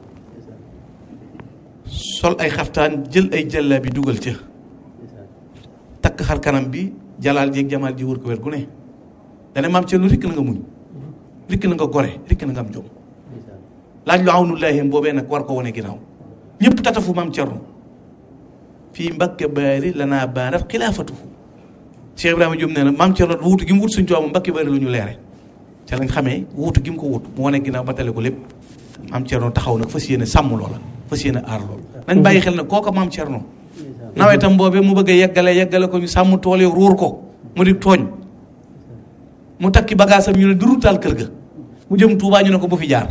sol ay xaftaan jël ay jàlla bi dugal ca takk xar kanam bi jalaal jéeg jamaal ji wër ko wér gu ne dana maam Thierno rikk na nga muñ rikk na nga gore rikk na nga am jom laaj lu awnullahi boobee nag war ko wane ginnaaw ñëpp tatafu maam Thierno fii Mbàkke Bari lanaa baarat xilaafatuhu Cheikh Ibrahima Diop nee na maam Thierno wuutu gi mu wut suñu tubaab mu Mbàkke Bari lu ñu leere ca lañ xamee wuutu gi mu ko wut mu wane ginnaaw ba tale ko lépp maam Thierno taxaw nag fas yéene sàmm loola fas yéene aar loolu nañ bàyyi xel ne kooka maam Thierno nawetam boobee mu bëgg a yeggale yeggale ko ñu sàmm tool yi ruur ko mu di tooñ mu takki bagaasam ñu ne du ruutaal kër ga mu jëm Tuubaa ñu ne ko bu fi jaar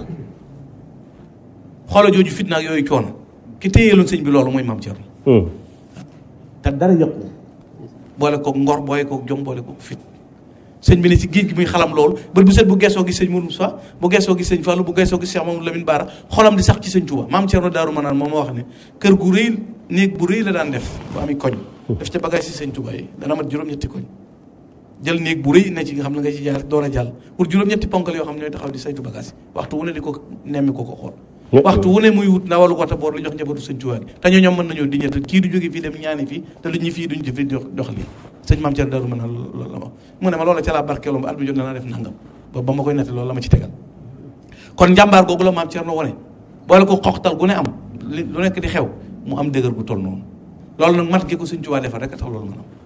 xoola jooju fitna ak yooyu coono ki téyeeloon sëñ bi loolu mooy maam Thierno te dara yàqu boole koog ngor boole koog jom boole koog fit sëñ bi ne ci géej gi muy xalam loolu bët bu set bu geesoo gis sëñ Mourou Moussa bu geesoo gis sëñ Fallou bu geesoo gis Cheikh Mamadou Lamine Bara xolam di sax ci sëñ Touba maam Thierno Daaru Manaan moom ma wax ne kër gu rëy néeg bu rëy la daan def bu ami koñ def ca bagage si sëñ Touba yi dana mat juróom-ñetti koñ jël néeg bu rëy ne ci nga xam ne nga ci jaar door a jàll pour juróom-ñetti ponkal yoo xam ne ñooy taxaw di saytu bagage yi waxtu wu ne di ko nemmi ko ko xool waxtu wu ne muy wut ndawalu wata boor li jox njabootu sëñ Touba gi te ñoo ñoom mën nañoo diñete kii du jóge fii dem ñaani fii te lu ñu fii duñ fi dox lii sëñ maam Thierno Daaru Manaan loolu la ma mu ne ma loola ca laa barkeeloo ba at bi jot na def nangam ba ba ma koy nette loolu la ma ci tegal kon njàmbaar googu la maam Thierno wane boole ko xoxtal gu ne am lu nekk di xew mu am dëgër gu toll noonu loolu nag mat gi ko sëñ Touba defar rek a tax loolu mën am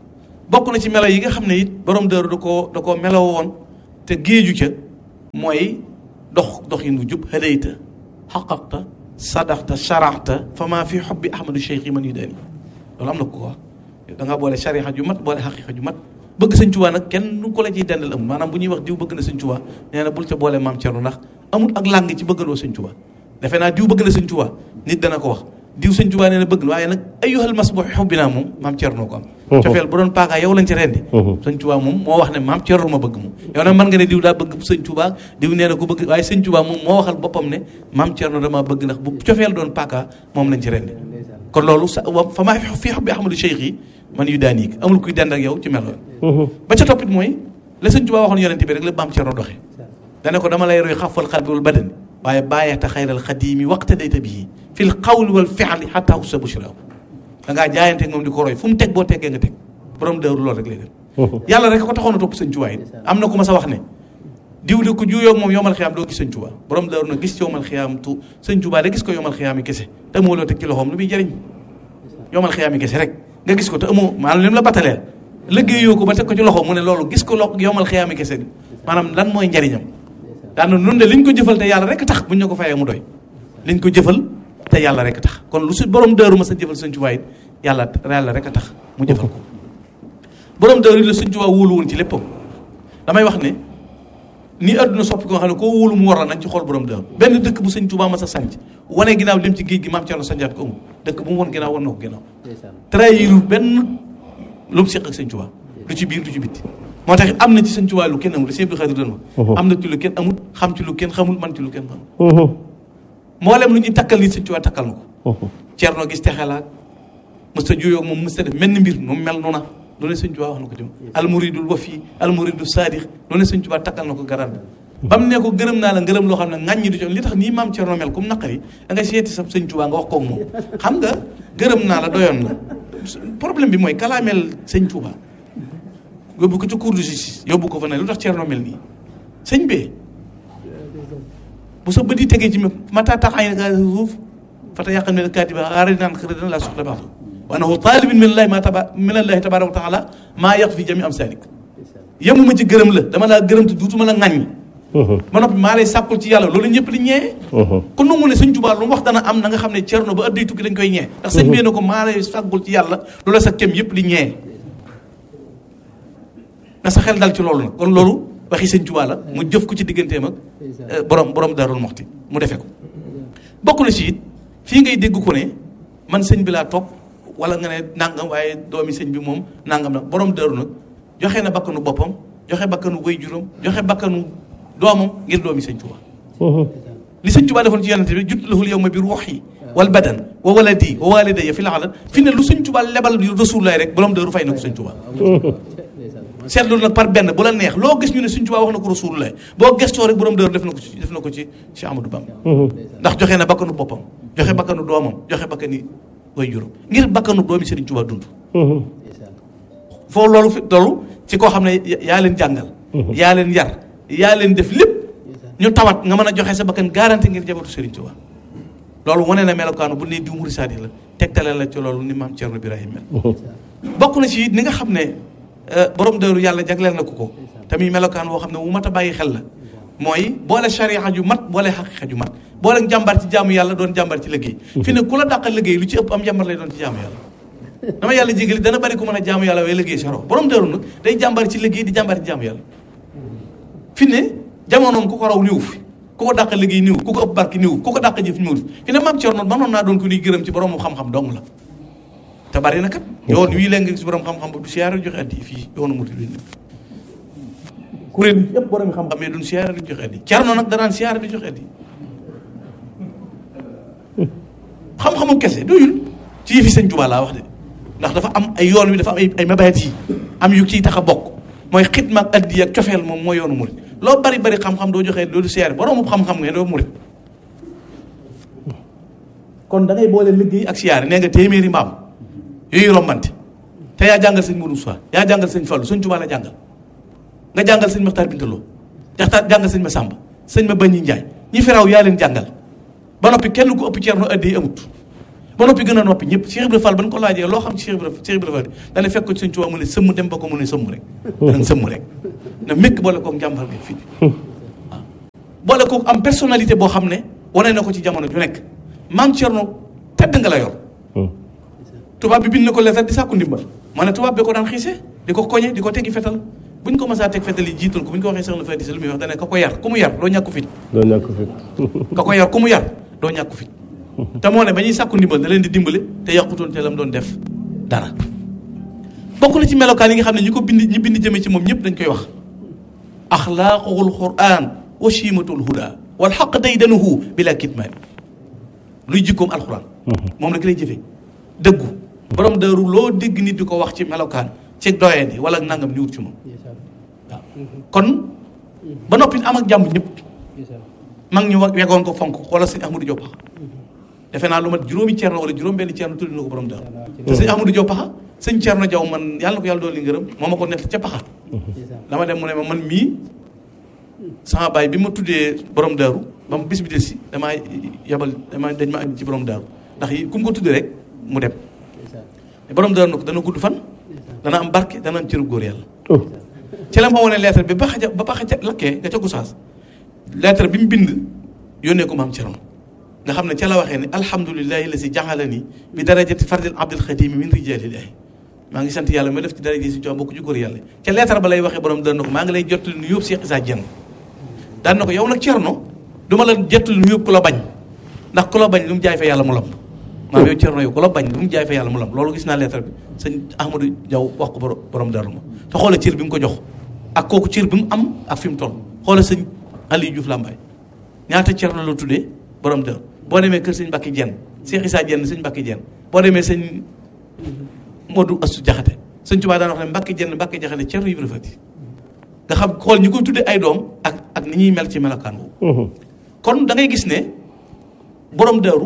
bokk na ci melo yi nga xam ne it borom dëru da koo da koo meloo woon te géeju ca mooy dox dox yi nu jub hadayta xaqaqta sadaxta sharaxta fa maa fi xobbi ahmadu cheikh yi man yu daani loolu am na ko wax da ngaa boole sharixa ju mat boole xaqiqa ju mat bëgg sëñ Tuubaa nag kenn du ko la ciy dendal amul maanaam bu ñuy wax diw bëgg na sëñ Tuubaa nee na bul ca boole maam Cerno ndax amul ak làng ci bëggandoo sëñ Tuubaa defe naa diw bëgg na sëñ Tuubaa nit dana ko wax diw sëñ Tuubaa nee na bëgg waaye nag ayyuhal masbuux xubbi naa moom maam Cerno ko am cofeel bu doon paakaa yow lañ ci rendi sëñ Tuubaa moom moo wax ne maam Cerno ma bëgg moom yow nag mën nga ne diw daa bëgg sëñ Tuubaa diw nee na ko bëgg waaye sëñ Tuubaa moom moo waxal boppam ne maam Cerno dama bëgg ndax bu cofeel doon paakaa moom lañ ci rendi kon loolu sa fa maa fi xubbi ahmadu cheikh yi man yu daan yéeg amul kuy dend ak yow ci melo ba ca toppit mooy la sëñ Tuubaa waxoon yonente bi rek la maam Cerno doxe dane ko dama lay roy xafal xalbi wal badani waaye bàyyeta xayral xadimi waqta dayta bii fil qawli wal fi'li xataa ussa bushra da ngaa jaayante moom di ko roy fu mu teg boo teggee nga teg borom dëru loolu rek lay def yàlla rek ko taxoon a topp sëñ Tuubaa it am na ku ma sa wax ne diw di ko juuyoo moom yomal xiyaam doo gis sëñ Tuubaa borom dëru na gis yomal xiyaam tu sëñ Tuubaa da gis ko yomal xiyaam yi kese te moo loo teg ci loxoom lu muy jëriñ yomal xiyaam yi kese rek nga gis ko te amoo maanaam lim la bataleel liggéeyoo ko ba teg ko ci loxo mu ne loolu gis ko lo yomal xiyaam yi kese maanaam lan mooy njariñam daan na nun de liñ ko jëfal te yàlla rek tax buñ ñu ko fayee mu doy liñ ko jëfal te yàlla rek tax kon lu si borom dëru ma sa jëfal sëñ Tuubaa it yàlla yàlla rek a tax mu jëfal ko borom dëru yi la sëñ Tuubaa wóolu woon ci léppam damay wax ne nii adduna soppi ko nga xam ne koo wóolu mu war la nañ ci xool borom dëru benn dëkk bu sëñ Tuubaa ma sa sanc wane ginnaaw dem ci géej gi maam Cerno sanjaat ko amul dëkk bu mu won ginnaaw wan na ko ginnaaw trahiru benn lu mu seq ak sëñ Tuubaa lu ci biir lu ci bitti moo tax am na ci sëñ Tuubaa lu kenn amul sëñ Abdou Khadre doon wax am na ci lu kenn amul xam ci lu kenn xamul man ci lu kenn xamul mboolem lu ñuy takkal nit sëñ Tuubaa takkal na ko Cerno gis texelaak mës ta juyoo moom mës ta def menn mbir nu mel noona lu ne sëñ Tuubaa wax na ko ci moom almuridul wafi almuridul saadix lu ne sëñ Tuubaa takkal na ko garan ba mu ne ko gërëm naa la ngërëm loo xam ne ŋàññi du ci li tax nii maam Cerno mel comme naqari da ngay seeti sa sëñ Tuubaa nga wax koog moom xam nga gërëm naa la doyoon la problème bi mooy kalaameel sëñ Tuubaa yóbbu ko ci cour de justice yóbbu ko fa ne lu tax Cerno mel nii sëñ bee bu sa bët yi tegee ci mata tax ay nga suuf fata yàqan mel kaatiba aari naan xëy na laa soxla baax wa annahu taalibin min allahi ma taba min allahi tabaraka wa taala maa yàq fi jami am salik yemuma ci gërëm la dama laa gërëm te duutuma la ŋàññi ma noppi maa lay sàkkul ci yàlla loolu ñëpp di ñee kon nangu ne sëñ Tuubaa lu mu wax dana am na nga xam ne Cerno ba adday tukki dañ koy ñee ndax sëñ bee ne ko maa lay sàkkul ci yàlla loolu sa kem yëpp di ñee na sa xel dal ci loolu nag kon loolu waxi sëñ Tuubaa la mu jëf ko ci digganteem ak borom borom Daarul Muxti mu defe ko bokk na ci it fii ngay dégg ko ne man sëñ bi laa topp wala nga ne nangam waaye doomi sëñ bi moom nangam nag borom Daaru nag joxe na bakkanu boppam joxe bakkanu way juróom joxe bakkanu doomam ngir doomi sëñ Tuubaa li sëñ Tuubaa defoon ci yonente bi jut lahul yow ma bi ruuxi wal badan wa waladi wa walidayya fi laalan fi ne lu sëñ Tuubaa lebal Rasulullaay rek borom Daaru fay na ko sëñ Tuubaa seetlu nag par benn bu la neex loo gis ñu ne Sëñ Tuubaa wax na ko Rasulullah boo gestoo rek borom dër def na ko ci def na ko ci Cheikh Amadou Bamba ndax joxe na bakkanu boppam joxe bakkanu doomam joxe bakkani way juróom ngir bakkanu doomi Sëriñ Tuubaa dund foo loolu fi tollu ci koo xam ne yaa leen jàngal yaa leen yar yaa leen def lépp ñu tawat nga mën a joxe sa bakkan garanti ngir jabatu Sëriñ Tuubaa loolu wane na melokaanu bu ne diw muri saadi la tegtale la ci loolu ni maam Cerno Birahim mel bokk na ci ni nga xam ne borom dëru yàlla jagleel na ko ko tamit melokaan woo xam ne wu mat a bàyyi xel la mooy boole sharia ju mat boole xaqiqa ju mat boole jàmbar ci jaamu yàlla doon jàmbar ci liggéey fi ne ku la dàqal liggéey lu ci ëpp am jàmbar lay doon ci jaamu yàlla dama yàlla jégali dana bari ku mën a jaamu yàlla waaye liggéey saro borom dëru nag day jàmbar ci liggéey di jàmbar ci jaamu yàlla fi ne jamonoom ku ko raw niwu fi ku ko dàq liggéey niwu ku ko ëpp barki niwu ku ko dàq jëf niwu fi ne maam Cerno mënoon naa doon ko nuy gërëm ci borom xam-xam dong la te bari na kat yoon wii léegi nga gis borom xam-xam ba du siyaare joxe addi fii yoonu murid bi kuréel yi yëpp borom xam-xam mais duñ siyaare duñ joxe addi Cerno nag danaan siyaare di joxe addi xam-xamu kese doyul ci yëfi sëñ Tuubaa laa wax de ndax dafa am ay yoon wi dafa am ay ay mabayat yi am yu ciy tax a bokk mooy xitma ak addi ak cofeel moom mooy yoonu murid loo bari bari xam-xam doo joxe doo du siyaare boroomu xam-xam nga doo murid kon da ngay boole liggéey ak siyaare nee nga téeméeri mbaam yooyu rombante te yaa jàngal sëñ Modou Moussa yaa jàngal sëñ Fallou sëñ Tuubaa la jàngal nga jàngal sëñ Maxtaar Bintaloo jaxtaar jàngal sëñ ma Sàmba sëñ ma Bañi Njaay ñi fi raw yaa leen jàngal ba noppi kenn ku ëpp Cerno addi amut ba noppi gën a noppi ñëpp Cheikh Ibrahima Fall ba ñu ko laajee loo xam ci Cheikh Ibrahima Cheikh Ibrahima Fall dana fekk ko ci Sëñ Tuubaa mu ne sëmm dem ba ko mu ne sëmm rek danañ sëmm rek na mékk boole koog njàmbar gi fii waaw boole koog am personnalité boo xam ne wane na ko ci jamono ju nekk maam Thierno tedd nga la yor tubaab bi bind na ko lettre di sàkku ndimbal ma ne tubaab bi ko daan xiise di ko koñe di ko teggi fetal buñ ko mësaa teg fetal yi jiital ko buñ ko waxee soxna Faty Isseu lu muy wax dane ka ko yar ku mu yar doo ñàkku fit doo ñàkk fit ka ko yar ku mu yar doo ñàkku fit te moo ne ba ñuy sàkku ndimbal da leen di dimbale te yàqutoon te lam doon def dara bokk na ci melokaan yi nga xam ne ñi ko bind ñi bind jëme ci moom ñëpp dañ koy wax axlaaquhul quran wa chimatul huda wal xaq day danuhu bila kitmaan luy jikkoom alquran moom la ki lay jëfee dëggu borom daaru loo dégg nit di ko wax ci melokaan ci doyee di wala nangam ni wut ci moom waaw kon ba noppi am ak jàmm ñëpp mag ñu wa- wegoon ko fonk wala sëñ Ahmadou Diop Paxa defe naa lu mat juróomi ceerno wala juróom benn ceerno tudd na ko borom daaru te sëñ Ahmadou Diop Paxa sëñ ceerno jaw man yàlla na ko yàlla doon li ngërëm moo ma ko nett ca paxa dama dem mu ne ma man mii sama baay bi ma tuddee borom daaru ba mu bis bi del si damaa yabal dama dañ ma andi ci borom daaru ndax yi ku mu ko tuddee rek mu dem te borom daaru na ko dana gudd fan dana am barke dana am cëru góor yàlla ci la ma wane lettre bi ba xaja ba ba xaja lakkee nga ca Gosaas lettre bi mu bind yónnee ko maam Cerno nga xam ne ca la waxee ne alhamdulilahi la si jaxalani bi darajati fardil abdul xadimi min rijalillahi maa ngi sant yàlla ma def ci daraja si jox bokk ci góor yàlla ca lettre ba lay waxee borom daan na ko maa ngi lay jottali nu yóbbu Cheikh Issa Dieng daan na ko yow nag Cerno du ma la jottali nu yóbbu ku la bañ ndax ku la bañ lu mu jaay fa yàlla mu lam maam yow Cerno yow ku la bañ lu mu jaay fa yàlla mu lam loolu gis naa lettre bi sëñ Ahmadou Diaw wax ko borom borom daru ma te xoola cër bi mu ko jox ak kooku cër bi mu am ak fi mu toll xoola sëñ Aliou Diouf Lambaye ñaata Cerno la tuddee borom daru boo demee kër sëñ Mbacke Dieng Cheikh Issa Dieng sëñ Mbacke Dieng boo demee sëñ Modou Astou Diakhaté sëñ Tuubaa daan wax ne Mbacke Dieng Mbacke Diakhaté Cerno Ibra Fati nga xam xool ñi koy tuddee ay doom ak ak ni ñuy mel ci melokaan boobu kon da ngay gis ne borom daaru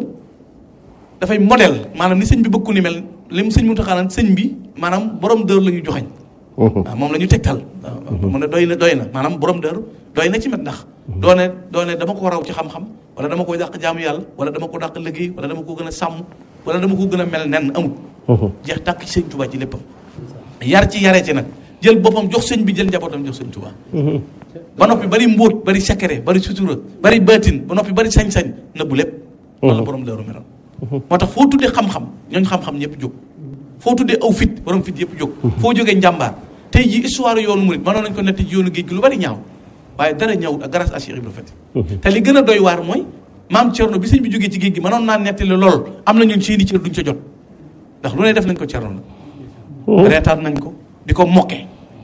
dafay modèle maanaam ni sëñ bi bëgg ku ni mel li mu sëñ mu taxaanaan sëñ bi maanaam borom daaru la ñu joxañ waaw moom la ñu tegtal waaw mu ne doy na doy na maanaam borom daaru doy na ci met ndax doone doone dama ko raw ci xam-xam wala dama koy dàq jaamu yàlla wala dama ko dàq liggéey wala dama ko gën a sàmm wala dama ko gën a mel nen amul jeex tàkk ci sëñ Tuubaa ci léppam yar ci yaree ci nag jël boppam jox sëñ bi jël njabootam jox sëñ Tuubaa ba noppi bari mbóot bari secret bari sutura bari baatin ba noppi bari sañ-sañ nëbbu lépp wala borom daaru meloon moo tax foo tuddee xam-xam ñooñ xam-xam ñëpp jóg foo tuddee aw fit borom fit yëpp jóg foo jógee njàmbaar tey ji histoire yoonu murit mënoon nañ ko nett ci yoonu géej gi lu bari ñaaw waaye dara ñëwut ak grâce à Cheikh Ibrahima Fati te li gën a doy waar mooy maam Thierno bi sëñ bi jógee ci géej gi mënoon naa nettali lool am na ñun seeni cër duñ ca jot ndax lu ne def nañ ko Thierno la reetaan nañ ko di ko mokke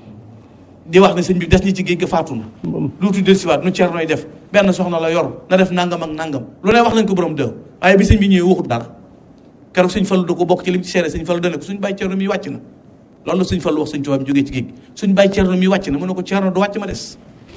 di wax ne sëñ bi des ñi ci géej ga faatu na luutu del siwaat nu Thierno yi def benn soxna la yor na def nangam ak nangam lu ne wax nañ ko borom dëw waaye bi sëñ bi ñëwee waxut dara keroog sëñ Fallu da ko bokk ci lim ci seere sëñ Fallu dane ko suñ bàyyi Thierno mi wàcc na loolu la sëñ Fallu wax sëñ Tuubaa bi jógee ci géej gi suñ bàyyi Thierno mi wàcc na mu ne ko Thierno du wàcc ma des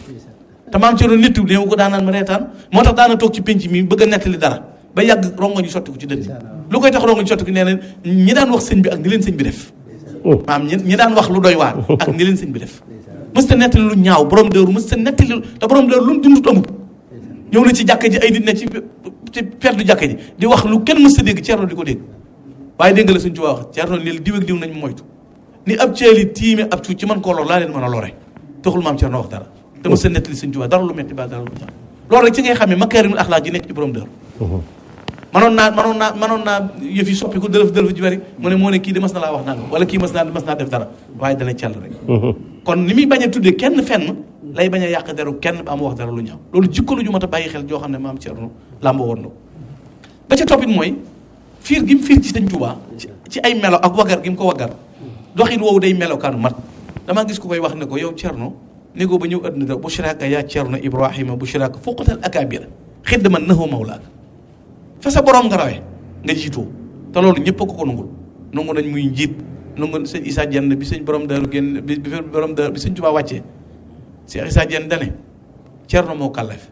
te maam Thierno nittu néew ko daanaan ma reetaan moo tax daana toog ci penc mi bëgg a nettali dara ba yàgg rongo ñu sotti ko ci dënn lu koy tax rongo ñu sotti ko nee na ñi daan wax sëñ bi ak ni leen sëñ bi def maam ñi ñi daan wax lu doy waar ak ni leen sëñ bi def mës ta nettali lu ñaaw borom dëru mës ta nettali te borom dëru lu mu dundut amul ñëw na ci jàkka ji ay nit ne ci ci perdu jàkka ji di wax lu kenn mës ta dégg Thierno di ko dégg waaye dégg la sëñ Tuubaa wax Thierno lii diw ak diw nañ moytu ni ab ceeli tiime ab cuuc ci man koo lor laa leen mën a lore taxul maam Thierno wax dara te mës ta nettali sëñ Tuubaa dara lu metti ba dara lu tax loolu rek ci ngay xamee makaarimul axlaaq ji nekk ci borom dëru manoon naa manoon naa manoon naa yëf yi soppi ko dërëf dërëf ji bari mu ne moo ne kii de mas na laa wax nangam wala kii mas naa mas naa def dara waaye dana cell rek kon ni muy bañ a tuddee kenn fenn lay bañ a yàq deru kenn ba am wax dara lu ñaaw loolu jikko lu ju mat a bàyyi xel joo xam ne maam Thierno làmb woon na ko ba ca toppit mooy fiir gi mu fiir ci sëñ Tuubaa ci ay melo ak waggar gi mu ko waggar doxin woowu day melokaanu mat damaa gis ku koy wax ne ko yow Thierno négoo ba ñëw adduna da bushraka yaa Thierno Ibrahima bushraka fuqatal akabira xiddaman nahu mawlaaka fa sa borom nga rawee nga jiitoo te loolu ñëpp a ko ko nangul nangu nañ muy njiit nangu sëñ Issa Dieng bi sëñ borom daaru génn bi bi borom daaru bi sëñ Tuubaa wàccee Cheikh Issa Dieng dane Thierno moo kàllaf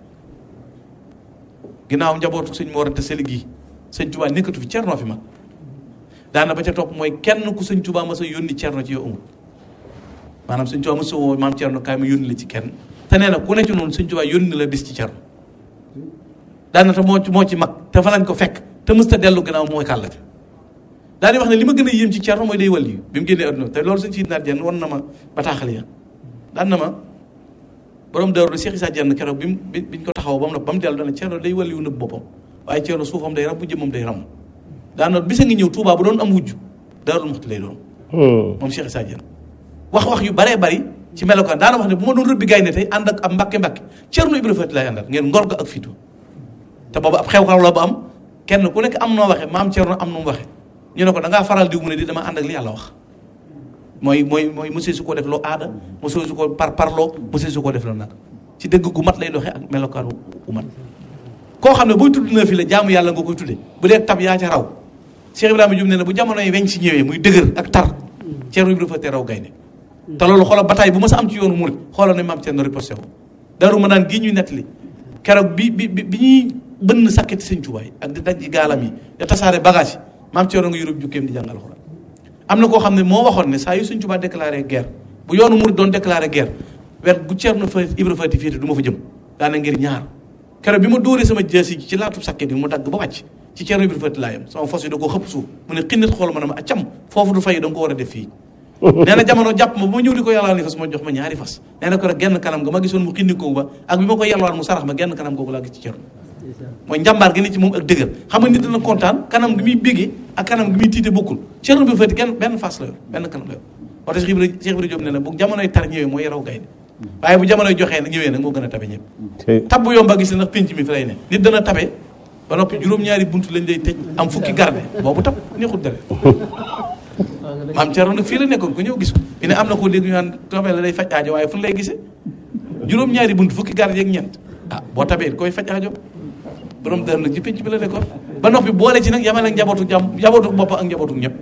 ginnaaw njabootu sëñ Mor Anta Sali gi sëñ Tuubaa nekkatu fi Thierno fi mag daana ba ca topp mooy kenn ku sëñ Tuubaa ma sa yónni Thierno ci yow amul maanaam sëñ Tuubaa ma sa woo maam Thierno kaay ma yónni la ci kenn te nee na ku ne ci noonu sëñ Tuubaa yónni la bis ci Thierno daanaka moo ci moo ci mag te fa lañ ko fekk te mësta dellu gannaaw mooy kàllate daal di wax ne li ma gën a yéem ci Cerno mooy day wàll yi bi mu génnee adduna te loolu sëñ si naat jenn wan na ma bataaxal ya daan na ma borom daaru de Cheikh Issa Dieng keroog bi mu bi biñ ko taxaw ba mu ba mu dellu dana Cerno day wàll yu nëbb boppam waaye Cerno suufam day ram bu jëmmam day ram daana bisa ngi ñëw Tuubaa bu doon am wujj daarul muxti lay doon moom Cheikh Issa Dieng wax wax yu baree bari ci melokaan daana wax ne bu ma doon rëbbi gaynde tey ànd ak ab mbàkke mbàkke Cerno Ibra Faati lay àndal ngeen ngor ga ak fitu te boobu ab xew-xew la ba am kenn ku nekk am noo waxe maam Cerno am nu mu waxe ñu ne ko da ngaa faral diw mu ne di dama ànd ak li yàlla wax mooy mooy mooy monsieur su ko def loo aada monsieur su ko par parloo monsieur su ko def loo nag ci dëgg gu mat lay doxee ak melokaanu gu mat koo xam ne booy tudd na fi la jaamu yàlla nga koy tudde bu dee tab yaa ca raw Cheikh Ibrahima Diouf ne ne bu jamono yi weñ si ñëwee muy dëgër ak tar Cerno Ibra Faati raw gaynde te loolu xoolal bataay bu ma sa am ci yoonu murit xoolal ne maam Cerno riposté ko daru ma naan gii ñuy nettali keroog bi bi bi ñuy bënn sàkketi sëñ Tuubaa ak di daj gaalam yi da tasaare bagage yi maam Cerno nga yurub jukkeem di jàngal Alxuraan am na koo xam ne moo waxoon ne saa yu sëñ Tuubaa déclaré guerre bu yoonu murit doon déclaré guerre wet bu Cerno fa Ibra Faati féete du ma fa jëm daana ngir ñaar keroog bi ma dóoree sama jaasi ci laatu sàkket bi mu dagg ba wàcc ci Cerno Ibra Faati laa yam sama fos yi da koo xëpp suuf mu ne xinnit xool ma ne ma accam foofu du fay da nga ko war a def fii nee na jamono jàpp ma ba ma ñëw di ko yàlwaan ni fas ma jox ma ñaari fas nee na ko rek genn kanam nga ma gisoon mu xindi ko ba ak bi ma ko yàlwaan mu sarax ma genn kanam googu laa gis ci Cerno mooy njàmbaar gi ne ci moom ak dëgër xam nga nit dina kontaan kanam gi muy béggee ak kanam gi muy tiite bokkul Cerno Ibra Faati kenn benn fas la yor benn kanam la yor moo tax Cheikh Ibra Cheikh Ibra Diop ne na bu jamonoy tar ñëwee mooy yaraw gaynde waaye bu jamonoy joxee nag ñëwee nag moo gën a tabe ñëpp tab bu yomba gis ne ndax pénc mi fi lay ne nit dana tabe ba noppi juróom-ñaari bunt lañ lay tëj am fukki garde boobu tab neexul dara maam Thierno nag fii la nekkoon ko ñëw gis ko fi ne am na koo dégg ñu naan tabee la day faj aajo waaye fu lay gisee juróom-ñaari bunt fukki garde yeeg ñeent ah boo tabee koy faj aajo borom dër nag ci pénc bi la nekkoon ba noppi boole ci nag yamale ak njabootu jàmm njabootu bopp ak njabootu ñëpp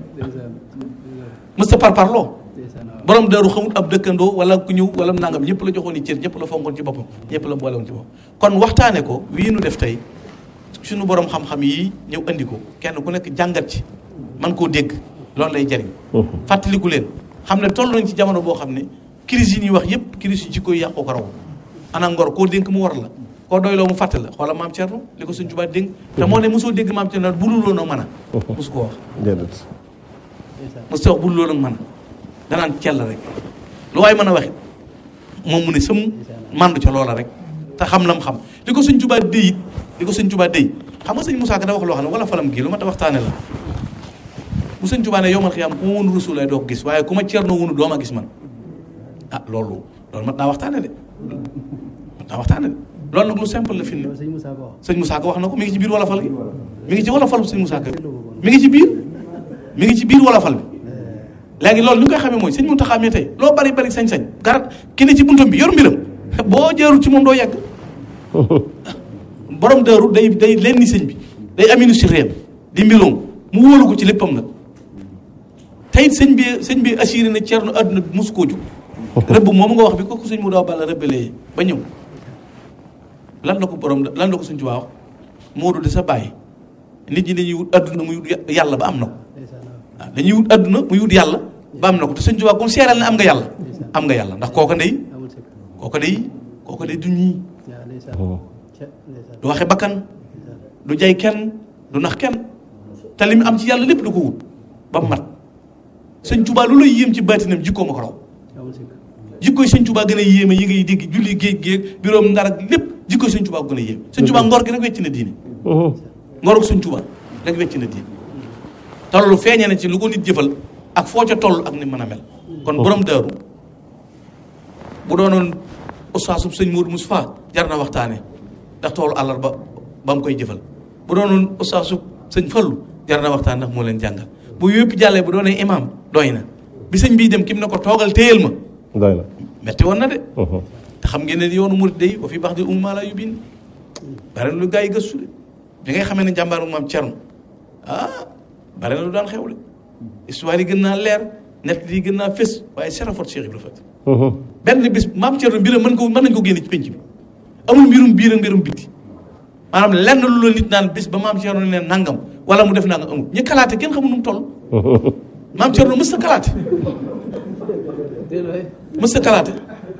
mësta par parloo borom dëru xamul ab dëkkandoo wala ku ñëw wala nangam ñëpp la joxoon i cër ñëpp la fonkoon ci boppam ñëpp la boolewoon ci boppam kon waxtaane ko wii nu def tey suñu borom xam-xam yi ñëw andi ko kenn ku nekk jàngat ci man koo dégg loolu lay jariñ fàttaliku leen xam ne toll nañ ci jamono boo xam ne crise yi ñuy wax yépp crise yi ci koy yàqoo ko raw ana ngor koo dénk mu war la koo doyloo mu fàtte la xoola maam Thierno li ko suñ Tuubaa dénk te moo ne mosoo dégg maam Thierno bu dul woon ak mën a mosu ko wax déedéet mosu wax bu dul woon ak mën a danaan cell rek lu waaye mën a waxit moom mu ne sëm màndu ca loola rek te xam lam xam li ko suñ Tuubaa déy it li ko suñ Tuubaa déy xam nga sëñ Moussa Ka da wax loo xam ne wala falam gii lu ma ta waxtaane la bu sëñ Tuubaa ne yomal xiyaam ku ma wunu rasul lay doo ko gis waaye ku ma Cerno wunu doo ma gis man ah loolu loolu mat naa waxtaane de mat naa waxtaane de loolu nag lu simple la fi ne sëñ Moussa Ka wax na ko mi ngi ci biir wala fal gi mi ngi ci wala fal sëñ Moussa Ka mi ngi ci biir mi ngi ci biir wala fal bi léegi loolu li nga koy xamee mooy sëñ Muntaxa mi tey loo bari bari sañ-sañ garat ki ne ci buntam bi yor mbiram boo jeerul ci moom doo yegg borom dëru day day lenni sëñ bi day aminu si réem di mbiloom mu wóolu ko ci léppam nag tey sëñ bi sëñ bi assuré na Cerno àdduna bi mosu koo jóg rëbb moom nga wax bi ko ko sëñ mu daaw balla rëbbalee ba ñëw lan la ko borom lan la ko sëñ Tuubaa wax Moodu de sa bàyyi nit ñi dañuy wut àdduna muy wut yàlla ba am na ko waaw dañuy wut àdduna muy wut yàlla ba am na ko te sëñ Tuubaa comme seeral ne am nga yàlla am nga yàlla ndax kooka ndey kooka day kooka day du ñii du waxe bakkan du jay kenn du nax kenn te li mu am ci yàlla lépp du ko wut ba mu mat sëñ Tuubaa lu lay yéem ci baatinam jikkoo ma ko raw jikkooy sëñ Tuubaa gën a yéeme yi ngay dégg julli géej géej biroom ndar ak lépp jikkooy sëñ Tuubaa gën a yéeme sëñ Tuubaa ngor gi rek wecc na diine ngoruk sëñ Tuubaa rek wecc na diine te loolu feeñee na ci lu ko nit jëfal ak foo ca toll ak ni mën a mel kon borom daaru bu doonoon ustaasub sëñ Moodu Mustafaa jar na waxtaane ndax toolu àllarba ba mu koy jëfal bu doonoon ustaasub sëñ Fallu jar na waxtaan ndax moo leen jàngal bu yëpp jàllee bu doonee imaam doy na bi sëñ bii dem kim ne ko toogal téyel ma doy na metti woon na de te xam ngeen ne yoonu murid day wa fi baax di umma la yu biin bare na lu gaa yi gëstu de bi ngay xamee ne jàmbaaru maam Cerno ah bare na lu daan xew de histoire yi gën naa leer nett yi gën naa fés waaye serafot Cheikh Ibra Faty benn bis maam Cerno mbiram mën ko mën nañ ko génne ci penc bi amul mbirum biir ak mbirum bitti maanaam lenn lu la nit naan bis ba maam Cerno ne nangam wala mu def nangam amul ñi kalaate kenn xamul nu mu toll maam Cerno mës ta kalaate mës ta kalaate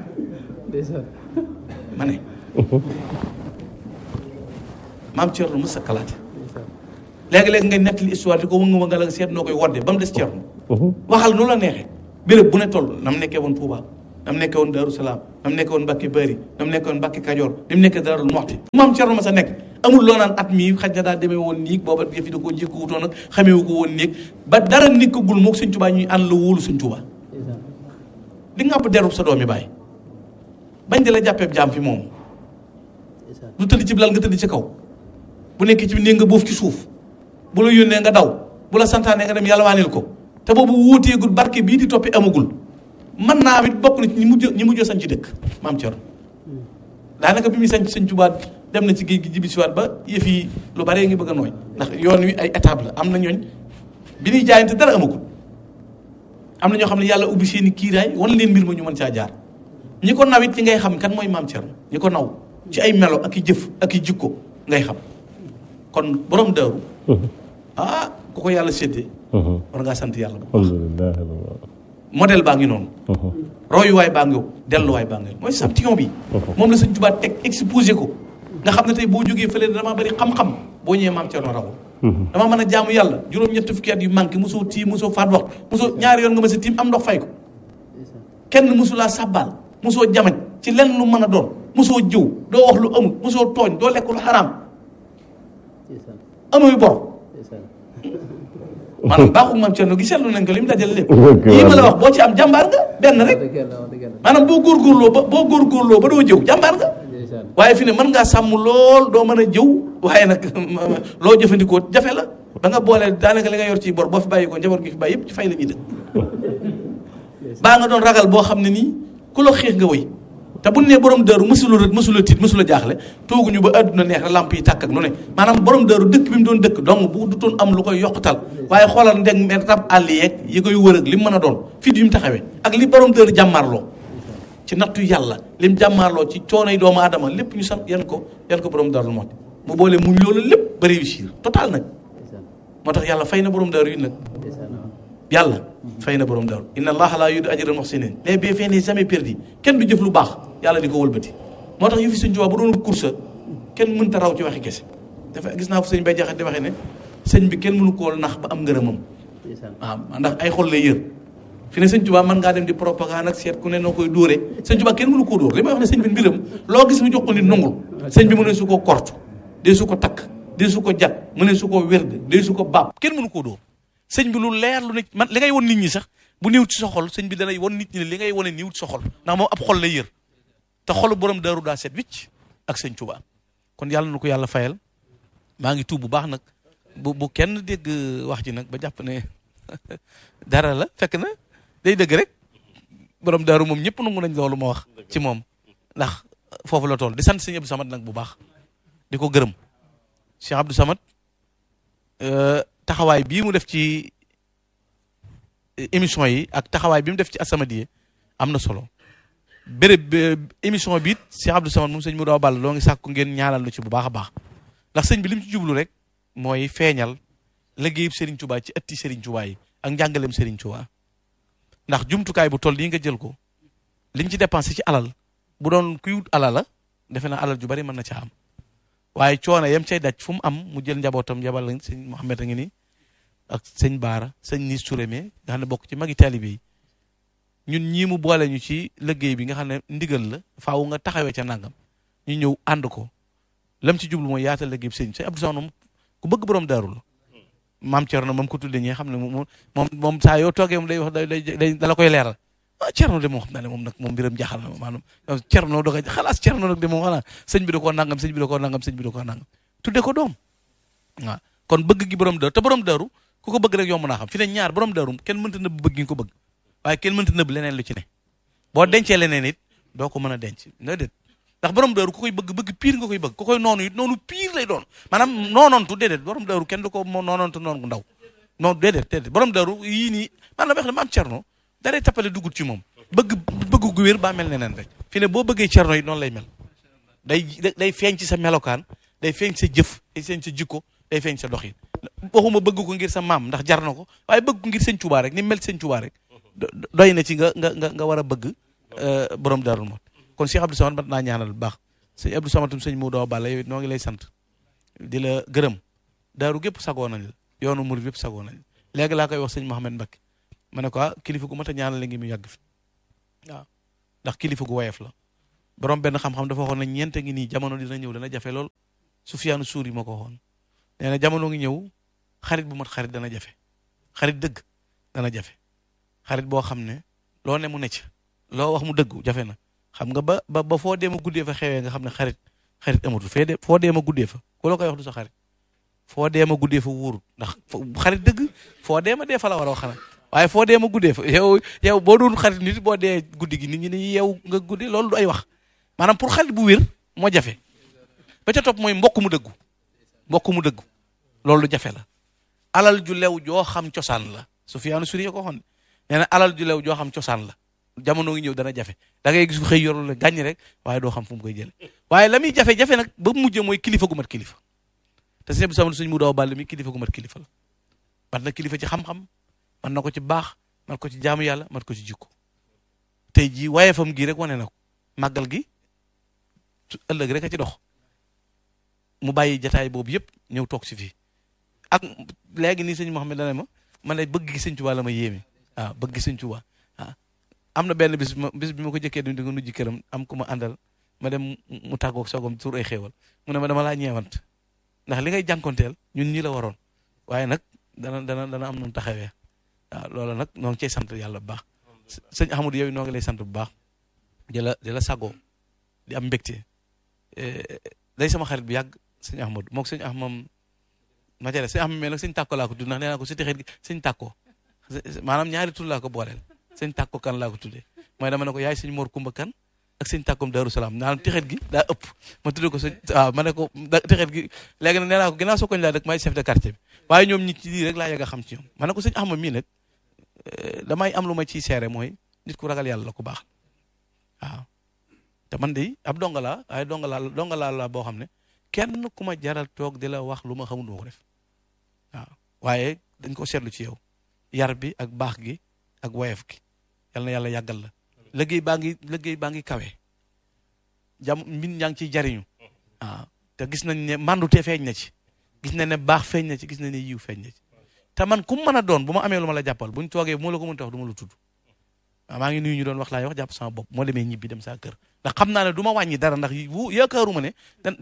ma ne maam Cerno mës ta kalaate léegi-léegi ngay nettali histoire di ko wënga wënga la seet noo koy wodde ba mu des Cerno waxal nu la neexee béréb bu ne toll na mu nekkee woon Touba na mu nekkee woon Darou Salaam na mu nekkee woon Mbacke Bari na mu nekkee woon Mbacke Kajoor ni mu nekkee Darou Moxti maam Cerno ma sa nekk amul loo naan at mii xaj na daa demee woon niig booba yëf yi da koo jékku wutoon nag xameewu ko woon niig ba dara nekkagul moog Sëñ Tuubaa ñuy ànd la wóolu Sëñ Tuubaa di ngàpp derub sa doomi bàyyi bañ di la jàppeeb jaam fi moom lu tëdd ci lal nga tëdd ci kaw bu nekkee ci néeg nga boof ci suuf bu la yónnee nga daw bu la santaane nga dem yalwaanil ko te boobu wuuteegul barke bii di toppi amagul mën naa it bokk na ci ñi mujj ñi mujjoo sañ ci dëkk maam Cerno daanaka bi muy sañ Sëñ Tuubaa dem na ci géej gi jibisiwaat ba yëf yi lu bare ngi bëgg a nooy ndax yoon wi ay étape la am na ñooñ bi ñuy jaayante dara amagul am na ñoo xam ne yàlla ubbi seen i kiiraay wan leen mbir ma ñu mën caa jaar ñi ko naw it ci ngay xam kan mooy maam Cerno ñi ko naw ci ay melo ak i jëf ak i jikko ngay xam kon borom daaru ah ku ko yàlla séddee war ngaa sant yàlla bu baax alhamdulilah modèle baa ngi noonu royuwaay baa ngi delluwaay baa ngi mooy champion bi moom la Sëñ Tuubaa teg exposé ko nga xam ne tey boo jógee fële damaa bari xam-xam boo ñëwee maam Cerno rawul dama mën a jaamu yàlla juróom-ñetti fukki at yu manqué mosoo tiim mosoo faat waxtu mosoo ñaari yoon nga ma sa tiim am ndox fay ko kenn mosulaa sàbbaal mosoo jamañ ci lenn lu mën a doon mosoo jëw doo wax lu amul mosoo tooñ doo lekk lu xaraam amuy bor maanaam baaxul maam Cerno gi seetlu nañ ko li mu dajale lépp yii ma la wax boo ci am jàmbaar nga benn rek maanaam boo góorgóorloo ba boo góorgóorloo ba doo jëw jàmbaar nga waaye fi ne mën ngaa sàmm lool doo mën a jëw waaye nag loo jëfandikoo jafe la ba nga boole daanaka li nga yor ci bor boo fi bàyyi ko njaboot gi fi bàyyi yëpp ci fay la ñuy dëkk baa nga doon ragal boo xam ne nii ku la xiix nga wëy te bu nee borom dëru mësula rët mësula tiit mësula jaaxle tooguñu ba àdduna neex rek lamp yi tàkk ak lu ne maanaam borom dëru dëkk bi mu doon dëkk donc bu du toon am lu koy yokkatal waaye xoolal ndeg me rab àll yeeg yi koy wër ak li mu mën a doon fii yi mu taxawee ak li borom dëru jàmmaarloo ci nattu yàlla lim jàmmaarloo ci coonoy doomu aadama lépp ñu sant yan ko yan ko borom dëru moo mu boole muñ loolu lépp ba réussir total nag moo tax yàlla fay na borom dëru yi nag yàlla fay na borom daaru inna allaha la yudu ajral muhsinin les bienfaits n'est jamais perdu kenn du jëf lu baax yàlla di ko wëlbati moo tax yu fi sëñ Tuubaa bu doon course kenn mënta raw ci waxi kese dafa gis naa fu sëñ bay jaxat di waxee ne sëñ bi kenn mënu koo nax ba am ngërëmam waaw ndax ay xol lay yër fi ne sëñ Tuubaa mën ngaa dem di propagande ak seet ku ne noo koy dóore sëñ Tuubaa kenn mënu koo dóor li may wax ne sëñ bi mbiram loo gis mu jox ko nit nungul sëñ bi mu ne su ko kort dee su ko takk dee su ko jat mu ne su ko wérd dee su ko baab kenn mënu koo dóor sëñ bi lu leer lu ne man li ngay won nit ñi sax bu néew ci sa xol sëñ bi danay won nit ñi ne li ngay wone néew ci sa xol ndax moom ab xol lay yër te xolu borom daaru daa set wicc ak sëñ Tuubaa kon yàlla na ko yàlla fayal maa ngi tuub bu baax nag bu bu kenn dégg wax ji nag ba jàpp ne dara la fekk na day dëgg rek borom daaru moom ñëpp nangu nañ loolu ma wax ci moom ndax foofu la tool di sant sëñ Abdou Samad nag bu baax di ko gërëm Cheikh Abdou Samad taxawaay bii mu def ci émission yi ak taxawaay bi mu def ci As-Samadiyya am na solo béréb émission bi it Cheikh Abdou Samad moom sëñ Modou Ball loo ngi sàkku ngeen ñaanal lu ci bu baax a baax ndax sëñ bi li mu ci jublu rek mooy feeñal liggéeyub Serigne Touba ci ëtti Serigne Touba yi ak njàngaleem Serigne Touba ndax jumtukaay bu toll nii nga jël ko liñ ci dépensé ci alal bu doon kuy wut alal la defe naa alal ju bari mën na ca am waaye coono yam cay daj fu mu am mu jël njabootam yabal la sëñ Mouhamed a ngi nii ak sëñ Baara sëñ Nis Touré nga xam ne bokk ci magi taalibe yi ñun ñii mu boole ñu ci liggéey bi nga xam ne ndigal la faaw nga taxawee ca nangam ñu ñëw ànd ko lam ci jublu mooy yaatal liggéey bi sëñ sëñ Abdou Samad moom ku bëgg borom daaru la maam Thierno moom ko tuddee ñi xam ne moom moom moom saa yoo toogee moom day wax day day dala koy leeral ah Thierno de moom xam naa ne moom nag moom mbiram jaaxal na maanaam Thierno da koy xalaas Thierno nag de moom xanaa sëñ bi da koo nangam sëñ bi da koo nangam sëñ bi da koo nangam tuddee ko doom waaw kon bëgg gi borom daaru te borom daaru ku ko bëgg rek yomb naa xam fi ne ñaar borom daaru kenn mënta nëbb bëgg gi nga ko bëgg waaye kenn mënta nëbb leneen lu ci ne boo dencee leneen it doo ko mën a denc nga déet ndax borom daaru ku koy bëgg bëgg pire nga koy bëgg ku koy noonu it noonu pire lay doon maanaam noonoontu déedéet borom daaru kenn du ko noonoontu noonu gu ndaw non déedéet déedéet borom daaru yii nii man la wax ne maam Cerno daree tappale dugut ci moom bëgg bëgg gu wér baa mel neneen rek fi ne boo bëggee Cerno yi noonu lay mel day day feeñ ci sa melokaan day feeñ sa jëf day feeñ sa jikko day feeñ sa doxin waxuma bëgg ko ngir sa maam ndax jar na ko waaye bëgg ko ngir sëñ Tuubaa rek ni mel sëñ Tuubaa rek doy na ci nga nga nga nga war a bëgg borom daarul mot kon Cheikh Abdou Samad mat naa ñaanal bu baax sëñ Abdou Samad sëñ Modou Balla yow it noo ngi lay sant di la gërëm daaru gépp sagoo nañ la yoonu murid yëpp sagoo nañ la léegi laa koy wax sëñ Mouhamed Mbacké ma ne ko ah kilifa gu mat a ñaanal la ngi mu yàgg fi waaw ndax kilifa gu woyof la borom benn xam-xam dafa waxoon ne ñeente ngi nii jamono dina ñëw dana jafe lool Sufyaanu Suuri moo ko waxoon nee na jamono ngi ñëw xarit bu mat xarit dana jafe xarit dëgg dana jafe xarit boo xam ne loo ne mu necc loo wax mu dëggu jafe na xam nga ba ba ba foo deema guddee fa xewee nga xam ne xarit xarit amatul fee de foo deema guddee fa ku la koy wax du sa xarit foo deema guddee fa wóorut ndax xarit dëgg foo deema dee fa la war a wax xanaa waaye foo deema guddee fa yow yow boo doon xarit nit boo dee guddi gi nit ñi ni yow nga guddi loolu du ay wax maanaam pour xarit bu wér moo jafe ba ca topp mooy mbokk mu dëggu mbokk mu dëggu loolu jafe la alal ju lew joo xam cosaan la Sufyaanu Suri ko waxoon nee na alal ju lew joo xam cosaan la jamono ngi ñëw dana jafe da ngay gis ko xëy yorul la gàññ rek waaye doo xam fu mu koy jële waaye la muy jafe-jafe nag ba mujj mooy kilifa gu mat kilifa te sëñ bi sama suñ mu daaw bàll mi kilifa gu mat kilifa la mat na kilifa ci xam-xam man na ko ci baax man ko ci jaamu yàlla man ko ci jikko tey jii waaye fam gii rek wane na ko màggal gi ëllëg rek a ci dox mu bàyyi jataay boobu yëpp ñëw toog si fii ak léegi nii sëñ Mouhamed dana ma man ne bëgg gi sëñ Tuubaa la ma yéeme waaw bëgg gi sëñ Tuubaa waaw am na benn bis ma bis bi ma ko jëkkee di ko nujji këram am ku ma àndal ma dem mu tàggoog soogam tur ay xéewal mu ne ma dama laa ñeewant ndax li ngay jànkonteel ñun ñi la waroon waaye nag dana dana dana am noonu taxawee waaw loolu nag noo ngi cay sant yàlla bu baax sëñ Ahmadou yow noo ngi lay sant bu baax di la di la sagoo di am mbégte day sama xarit bu yàgg sëñ Ahmadou moog sëñ Ahmam ma jëlee sëñ Ahmam mais nag sëñ tàkko laa ko tudd ndax nee naa ko si texeet gi sëñ tàkko maanaam ñaari tur laa ko booleel sëñ tàkko kan laa ko tuddee mooy dama ne ko yaay sëñ Mor Kumba kan ak sëñ tàkkoom Daaru Salaam naan texeet gi daa ëpp ma tuddee ko sëñ waaw ma ne ko texeet gi léegi nag nee naa ko ginnaaw soo koñ laa dëkk maay chef de quartier bi waaye ñoom ñi ci lii rek laa yàgg a xam ci ñoom ma ne ko sëñ Ahmad mii nag damay am lu ma ciy seere mooy nit ku ragal yàlla la ku baax waaw te man de ab donga laa waaye donga laa donga laa la boo xam ne kenn ku ma jaral toog di la wax lu ma xamul du ma ko def waaw waaye dañ ko seetlu ci yow yar bi ak baax gi ak woyef gi yal na yàlla yàggal la liggéey baa ngi liggéey baa ngi kawe jam mbin ñaa ngi ciy jariñu waaw te gis nañ ne mandute feeñ na ci gis nañ ne baax feeñ na ci gis nañ ne yiw feeñ na ci te man ku mu mën a doon bu ma amee lu ma la jàppal buñ toogee bu ma la ko mënta wax du ma la tudd waaw maa ngi nuyu ñu doon wax laay wax jàpp sama bopp moo demee ñibbi dem saa kër ndax xam naa ne du ma wàññi dara ndax wu yaakaaruma ne da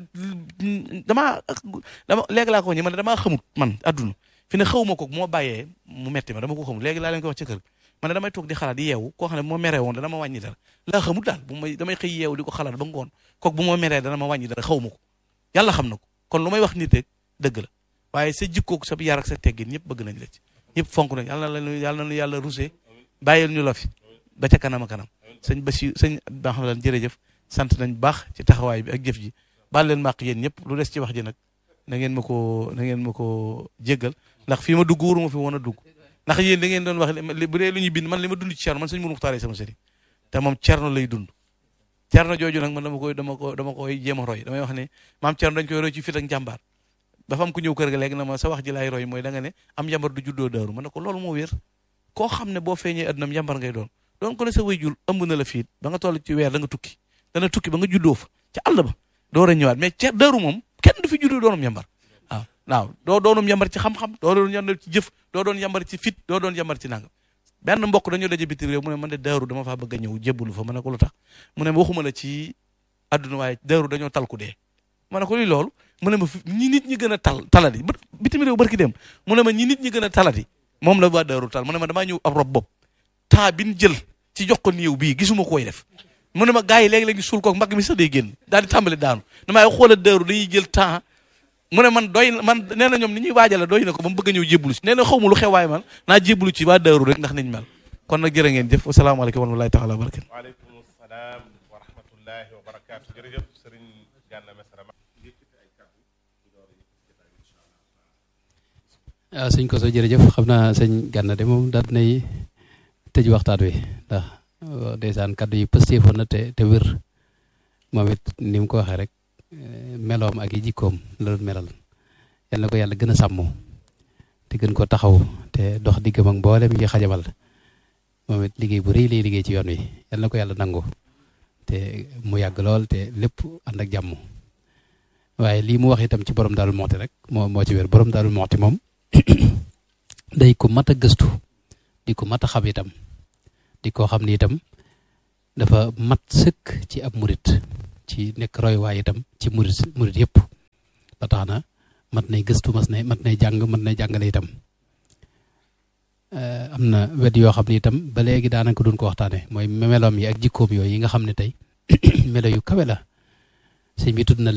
damaa dama léegi laa ko ñi man damaa xamut man adduna fi ne xawuma ko moo bàyyee mu metti ma dama ko xamut léegi laa leen ko wax ci kër man damay toog di xalaat di yeewu koo xam ne bu ma meree woon dana ma wàññi dara laa xamut daal bu may damay xëy yeewu di ko xalaat ba ngoon kook bu ma meree dana ma wàññi dara xawuma ko yàlla xam na ko kon lu may wax nit rek dëgg la waaye sa jikkoog sa yar ak sa teggin ñëpp bëgg nañ la ci ñëpp fonk nañ yàlla na yàlla na yàlla rusé bàyyil ñu la fi ba ca kanam a kanam sëñ Basi sëñ ba xam lan jërëjëf sant nañ baax ci taxawaay bi ak jëf ji baal leen màq yéen ñëpp lu des ci wax ji nag na ngeen ma ko na ngeen ma ko jéggal ndax fii ma dugg wóoruma fi woon a dugg ndax yéen da ngeen doon wax bu dee lu ñuy bind man li ma dund ci Cerno man sëñ Mourou Muxtaar sama sëriñ te moom Cerno lay dund Cerno jooju nag man dama koy dama ko dama koy jéem a roy damay wax ne maam Cerno dañ koy roy ci fit ak njàmbaar dafa am ku ñëw kër ga léegi na ma sa wax ji laay roy mooy da nga ne am njàmbar du juddoo daaru ma ne ko loolu moo wér koo xam ne boo feeñee addunam njàmbar ngay doon doon ko ne sa wayjur ëmb na la fiit ba nga toll ci weer da nga tukki dana tukki ba nga juddoo fa ca àll ba door a ñëwaat mais ca daaru moom kenn du fi juddoo doonum yambar waaw waaw doo doonum yambar ci xam-xam doo doon yambar ci jëf doo doon yambar ci fit doo doon yambar ci nangam benn mbokk dañoo daje bitim réew mu ne man de daaru dama faa bëgg a ñëw jébbalu fa ma ne ko lu tax mu ne ma waxuma la ci àdduna waaye daaru dañoo tal ku dee ma ne ko luy loolu mu ne ma ñi nit ñi gën a tal talati ba bitim réew barki dem mu ne ma ñi nit ñi gën a talati moom la waa daaru tal mu ne ma damaa ñëw ab rob bopp temps bi ñu jël ci jox ko néew bii gisuma koy def mu ne ma gars yi léegi-léegi suul koog mbagg mi sax day génn daal di tàmbali daanu damay xoola dëru dañuy jël temps mu ne man doy man nee na ñoom ni ñuy waajale doy na ko ba mu bëgg a ñëw jébbalu si nee na xaw ma lu xew waaye man naa jébbalu ci waa dëru rek ndax niñ mel kon nag jërë ngeen jëf wasalaamaaleykum wa rahmatulahi taala wa barakatu waaleykum salaam wa rahmatullahi wa barakaatu jërëjëf sëriñ Gana Messere waaw sëñ Koso jërëjëf xam naa sëñ Gana de moom daal nay tëj waxtaan wi ndax ndeysaan kaddu yi pëstéefoon na te te wér moom it ni mu ko waxee rek meloom ak yi jikkoom la doon melal yal na ko yàlla gën a sàmm te gën ko taxaw te dox diggam ak mboolem yi xajamal moom it liggéey bu rëy lay liggéey ci yoon wi yal na ko yàlla nangu te mu yàgg lool te lépp ànd ak jàmm waaye lii mu wax itam ci borom Daaru Muxti rek moo moo ci wér borom Daaru Muxti moom day ko mat a gëstu di ko mat a xam itam di ko xam ni itam dafa mat sëkk ci ab murit ci nekk roy waay itam ci murit murit yëpp ba tax na mat nay gëstu mas nay mat nay jàng mat nay jàngale itam am na wet yoo xam ne itam ba léegi daanaka duñ ko waxtaane mooy meloom yi ak jikkoom yooyu yi nga xam ne tey melo yu kawe la sëñ bi tudd na